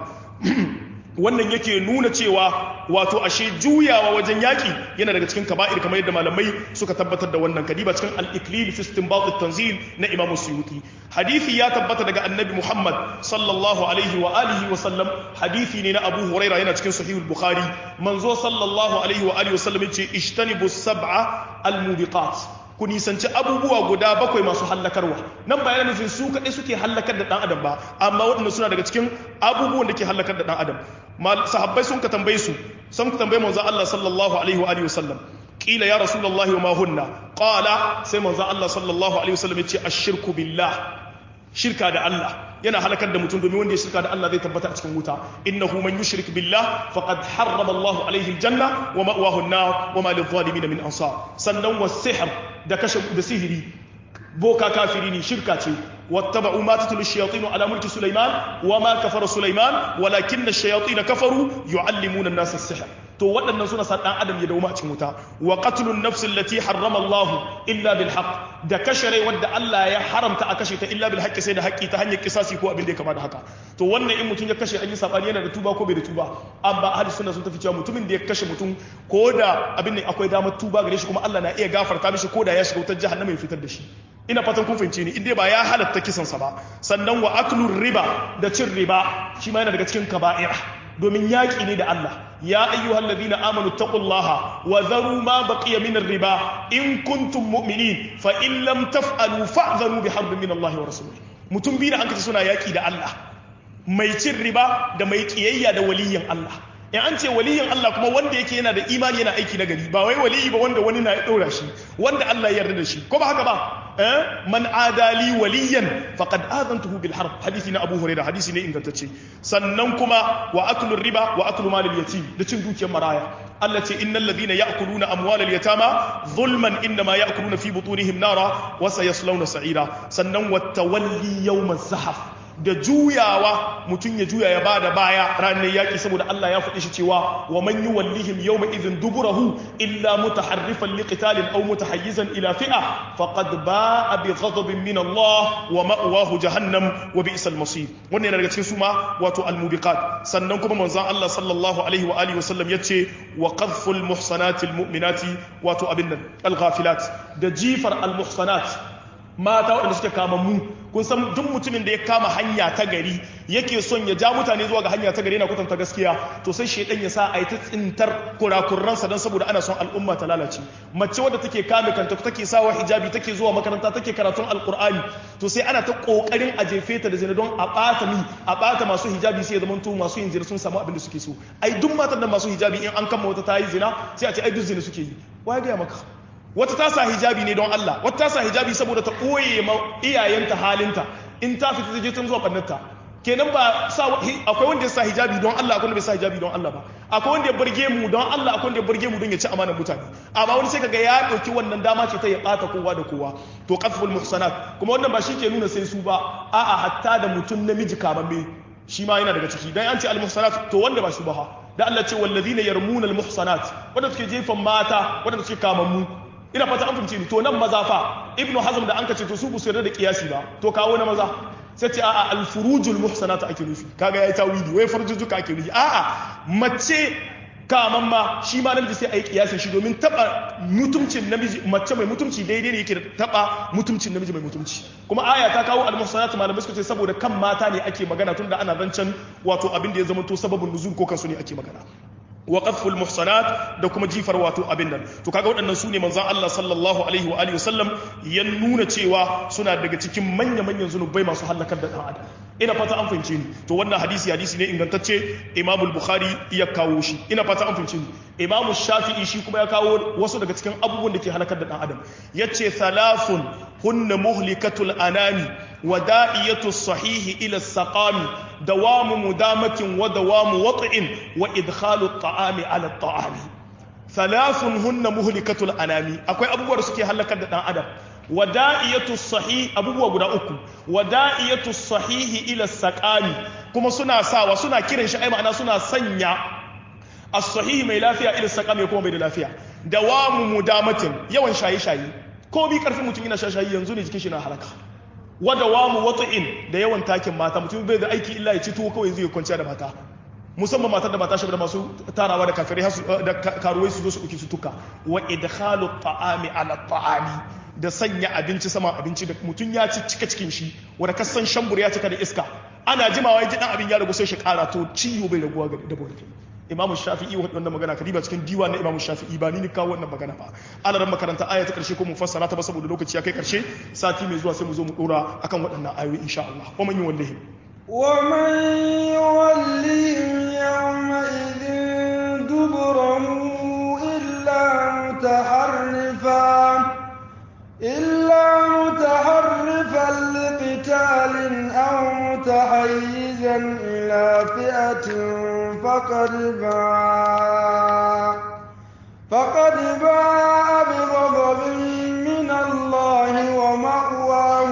Speaker 1: wannan yake nuna cewa wato ashe juyawa wajen yaki yana daga cikin kaba'ir kamar yadda malamai suka tabbatar da wannan kadiba cikin al-iklil fi istinbat at-tanzil na Imam Suyuti hadisi ya tabbata daga Annabi Muhammad sallallahu alaihi wa alihi wa sallam hadisi ne na Abu Huraira yana cikin Sahih al-Bukhari manzo sallallahu alaihi wa alihi wa sallam yace ishtanibu sab'a al-mubiqat ku nisanci abubuwa guda bakwai masu hallakarwa nan ba yana nufin su kaɗai suke hallakar da ɗan adam ba amma waɗanda suna daga cikin abubuwan da ke hallakar da ɗan adam sahabbai sun ka tambaye su sun ka tambaye manzo Allah sallallahu alaihi wa alihi wasallam qila ya rasulullahi wa ma hunna qala sai manzo Allah sallallahu alaihi wasallam ya ce ashirku billah shirka da Allah yana halakar da mutum domin wanda ya shirka da Allah zai tabbata a cikin wuta innahu man yushrik billah faqad harrama Allahu alaihi aljanna wa ma'wahu an-nar wa ma lidh-dhalimin min ansar sannan was-sihr da kashe da sihiri boka kafiri ne shirka ce wattaba'u ma tatlu ash-shayatin ala mulki sulaiman wa ma kafara sulaiman walakinna ash-shayatin kafaru yu'allimuna an-nasa as-sihr to waɗannan suna sa ɗan adam ya dauma a cikin wuta wa qatlun nafsin lati harrama Allah illa bil haqq da kashe rai wanda Allah ya haramta a kashe ta illa bil haqqi sai da haƙƙi ta hanyar kisasi ko abin da ya kama da haka to wannan in mutum ya kashe an yi sabani yana da tuba ko bai da tuba amma ahli sunna sun tafi cewa mutumin da ya kashe mutum ko da abin ne akwai damar tuba gare shi kuma Allah na iya gafarta mishi ko da ya shiga wutar jahannama ya fitar da shi ina fatan kun fahimce ni inda ba ya halatta kisansa ba sannan wa aklur riba da cin riba shi ma yana daga cikin kaba'ira domin yaƙi ne da Allah ya ayyuhal ladina amanu taqullaha wa dharu ma baqiya min riba in kuntum mu'minin fa in lam taf'alu fa'dharu bi harbin min Allah wa rasulih mutum biyu da an kace suna yaƙi da Allah mai cin riba da mai kiyayya da waliyin Allah in an ce waliyin Allah kuma wanda yake yana da imani yana aiki na gari ba wai waliyi ba wanda wani na ya ɗora shi wanda Allah ya yarda da shi ko ba haka ba eh man adali waliyan faqad adantuhu bil harb hadisi na Abu Hurairah hadisi ne ingantacce sannan kuma wa aklu riba wa aklu mal al yatim da cin dukiyar maraya Allah ce innal ladina ya'kuluna amwal al yatama zulman inma ya'kuluna fi butunihim nara wa sayaslawna sa'ira sannan wa tawalli yawm az-zahaf da juyawa mutum ya juya ya bada baya ranar yaƙi saboda Allah ya faɗi shi cewa wa man yuwallihim yawma idhin duburahu illa mutaharrifan liqitalin aw mutahayyizan ila fi'a faqad ba'a bi ghadabin min Allah wa ma'wahu jahannam wa bi'sal masir wannan yana daga cikin suma wato al-mubiqat sannan kuma manzon Allah sallallahu alaihi wa alihi wasallam yace wa qadhful muhsanatil mu'minati wato abin nan al-ghafilat da jifar al-muhsanat mata waɗanda suke kama mu kun san duk mutumin da ya kama hanya ta gari yake son ya ja mutane zuwa ga hanya ta gari yana kwatanta gaskiya to sai shaidan ya sa a yi ta tsintar kurakurransa don saboda ana son al'umma ta lalace mace wadda take kame kanta take sawa hijabi take zuwa makaranta take karatun alkur'ani to sai ana ta kokarin a jefe ta da zina don a bata mi a bata masu hijabi sai ya zama to masu yin zina sun samu abin da suke so ai duk matan da masu hijabi in an kama wata ta yi zina sai a ce ai duk zina suke yi wai ga maka wata ta sa hijabi ne don Allah wata ta sa hijabi saboda ta ɓoye ma iyayenta halinta in ta fita ta je tun zuwa ɓannarta kenan ba sa akwai wanda ya sa hijabi don Allah akwai wanda bai sa hijabi don Allah ba akwai wanda ya burge mu don Allah akwai wanda ya burge mu don ya ci amanar mutane amma wani sai kaga ya dauki wannan dama ce ta ya bata kowa da kowa to qaful muhsanat kuma wannan ba shi ke nuna sai su ba a'a hatta da mutum namiji kamamme shi ma yana daga ciki dan an ce al muhsanat to wanda ba shi ba da Allah ce wallazina yarmuna al muhsanat wanda suke jefan mata wanda suke kamammu ina fata an fahimce ni to nan maza fa ibnu hazm da an ka ce to su bu yarda da kiyasi ba to kawo na maza sai ce a'a al-furujul muhsanatu ake nufi kaga yayi tawili wai farjujuka ake nufi a'a mace kaman ma shi ma namiji sai a yi kiyasin shi domin taba mutumcin namiji mace mai mutumci daidai ne yake da taba mutumcin namiji mai mutumci kuma aya ta kawo al-muhsanatu malamai suka ce saboda kan mata ne ake magana tunda ana zancen wato abin da ya zama to sababin nuzul ko kansu ne ake magana wa qadful muhsanat da kuma jifar wato abin nan to kaga waɗannan su ne manzon Allah sallallahu alaihi wa alihi wasallam ya nuna cewa suna daga cikin manya manyan zunubai masu halakar da dan adam ina fata an fahimce ni to wannan hadisi hadisi ne ingantacce Imam al-Bukhari ya kawo shi ina fata an fahimce ni Imam Shafi'i shi kuma ya kawo wasu daga cikin abubuwan da ke halakar da dan adam yace thalathun hunna muhlikatul anami wa da'iyatu sahihi ila saqami dawamu mudamatin wa dawamu wat'in wa idkhalu at-ta'ami ala at-ta'ami thalathun hunna muhlikatul anami akwai abubuwa da suke halakar da dan adam wada'iyatu sahih abubuwa guda uku wada'iyatu sahihi ila saqami kuma suna sawa suna kiran shi ai ma'ana suna sanya as-sahih mai lafiya ila saqami kuma bai da lafiya dawamu mudamatin yawan shayi shayi ko bi karfin mutum yana shayi yanzu ne jikin shi na halaka wadawamu wata'in da yawan takin mata mutum bai da aiki illa ya ci tuwo kawai zai kwanciya da mata musamman matar da mata da masu tarawa da kafirai da karuwai su zo su ɗauki su tuka wa idkhalu ta'ami ala ta'ami da sanya abinci sama abinci da mutum ya ci cika cikin shi wanda kasan shambur ya cika da iska ana jimawa ya ji dan abin ya ragu sai shi kara to ciwo bai raguwa ga da bauta imam shafi'i wannan magana kadiba cikin diwa na imam shafi'i ba ni ni kawo wannan magana ba alaran makaranta aya ta karshe ko mu fassara ta ba saboda lokaci ya kai karshe sati mai zuwa sai mu zo mu dora akan waɗannan ayoyi insha Allah wa man yuwallihi
Speaker 2: wa man yuwallihi yawma idin duburahu illa mutaharrifan إلا متحرفا لقتال أو متحيزا إلى فئة فقد باع فقد باع بغضب من الله ومأواه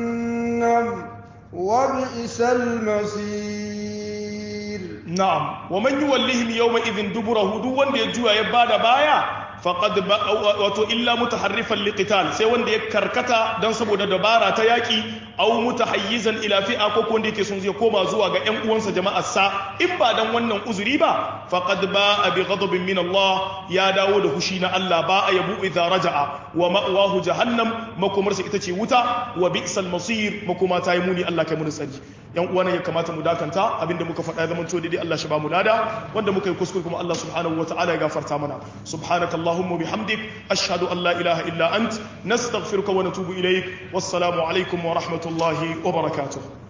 Speaker 2: جهنم وبئس المصير
Speaker 1: na'am wa man yuwallihim yawma idhin duburahu duk wanda ya juya ya bada baya faqad wato illa mutaharrifan liqital sai wanda ya karkata dan saboda dabara ta yaki aw mutahayyizan ila fi'a ko wanda yake son zai koma zuwa ga ƴan uwansa jama'ar sa in ba dan wannan uzuri ba faqad ba'a bi ghadabin min Allah ya dawo da hushi na Allah ba a yabu idza raja'a wa ma'wahu jahannam makomarsa ita ce wuta wa bi'sal masir makoma ta yi muni Allah kai mu tsari yan uwa ya kamata mu dakanta abinda muka faɗa zaman to daidai Allah shi ba mu lada wanda muka yi kuskure kuma Allah subhanahu wa ta'ala ya gafarta mana subhanaka allahumma bihamdik ashhadu an la ilaha illa ant nastaghfiruka wa natubu ilaik wassalamu alaikum wa rahmatullahi wa barakatuh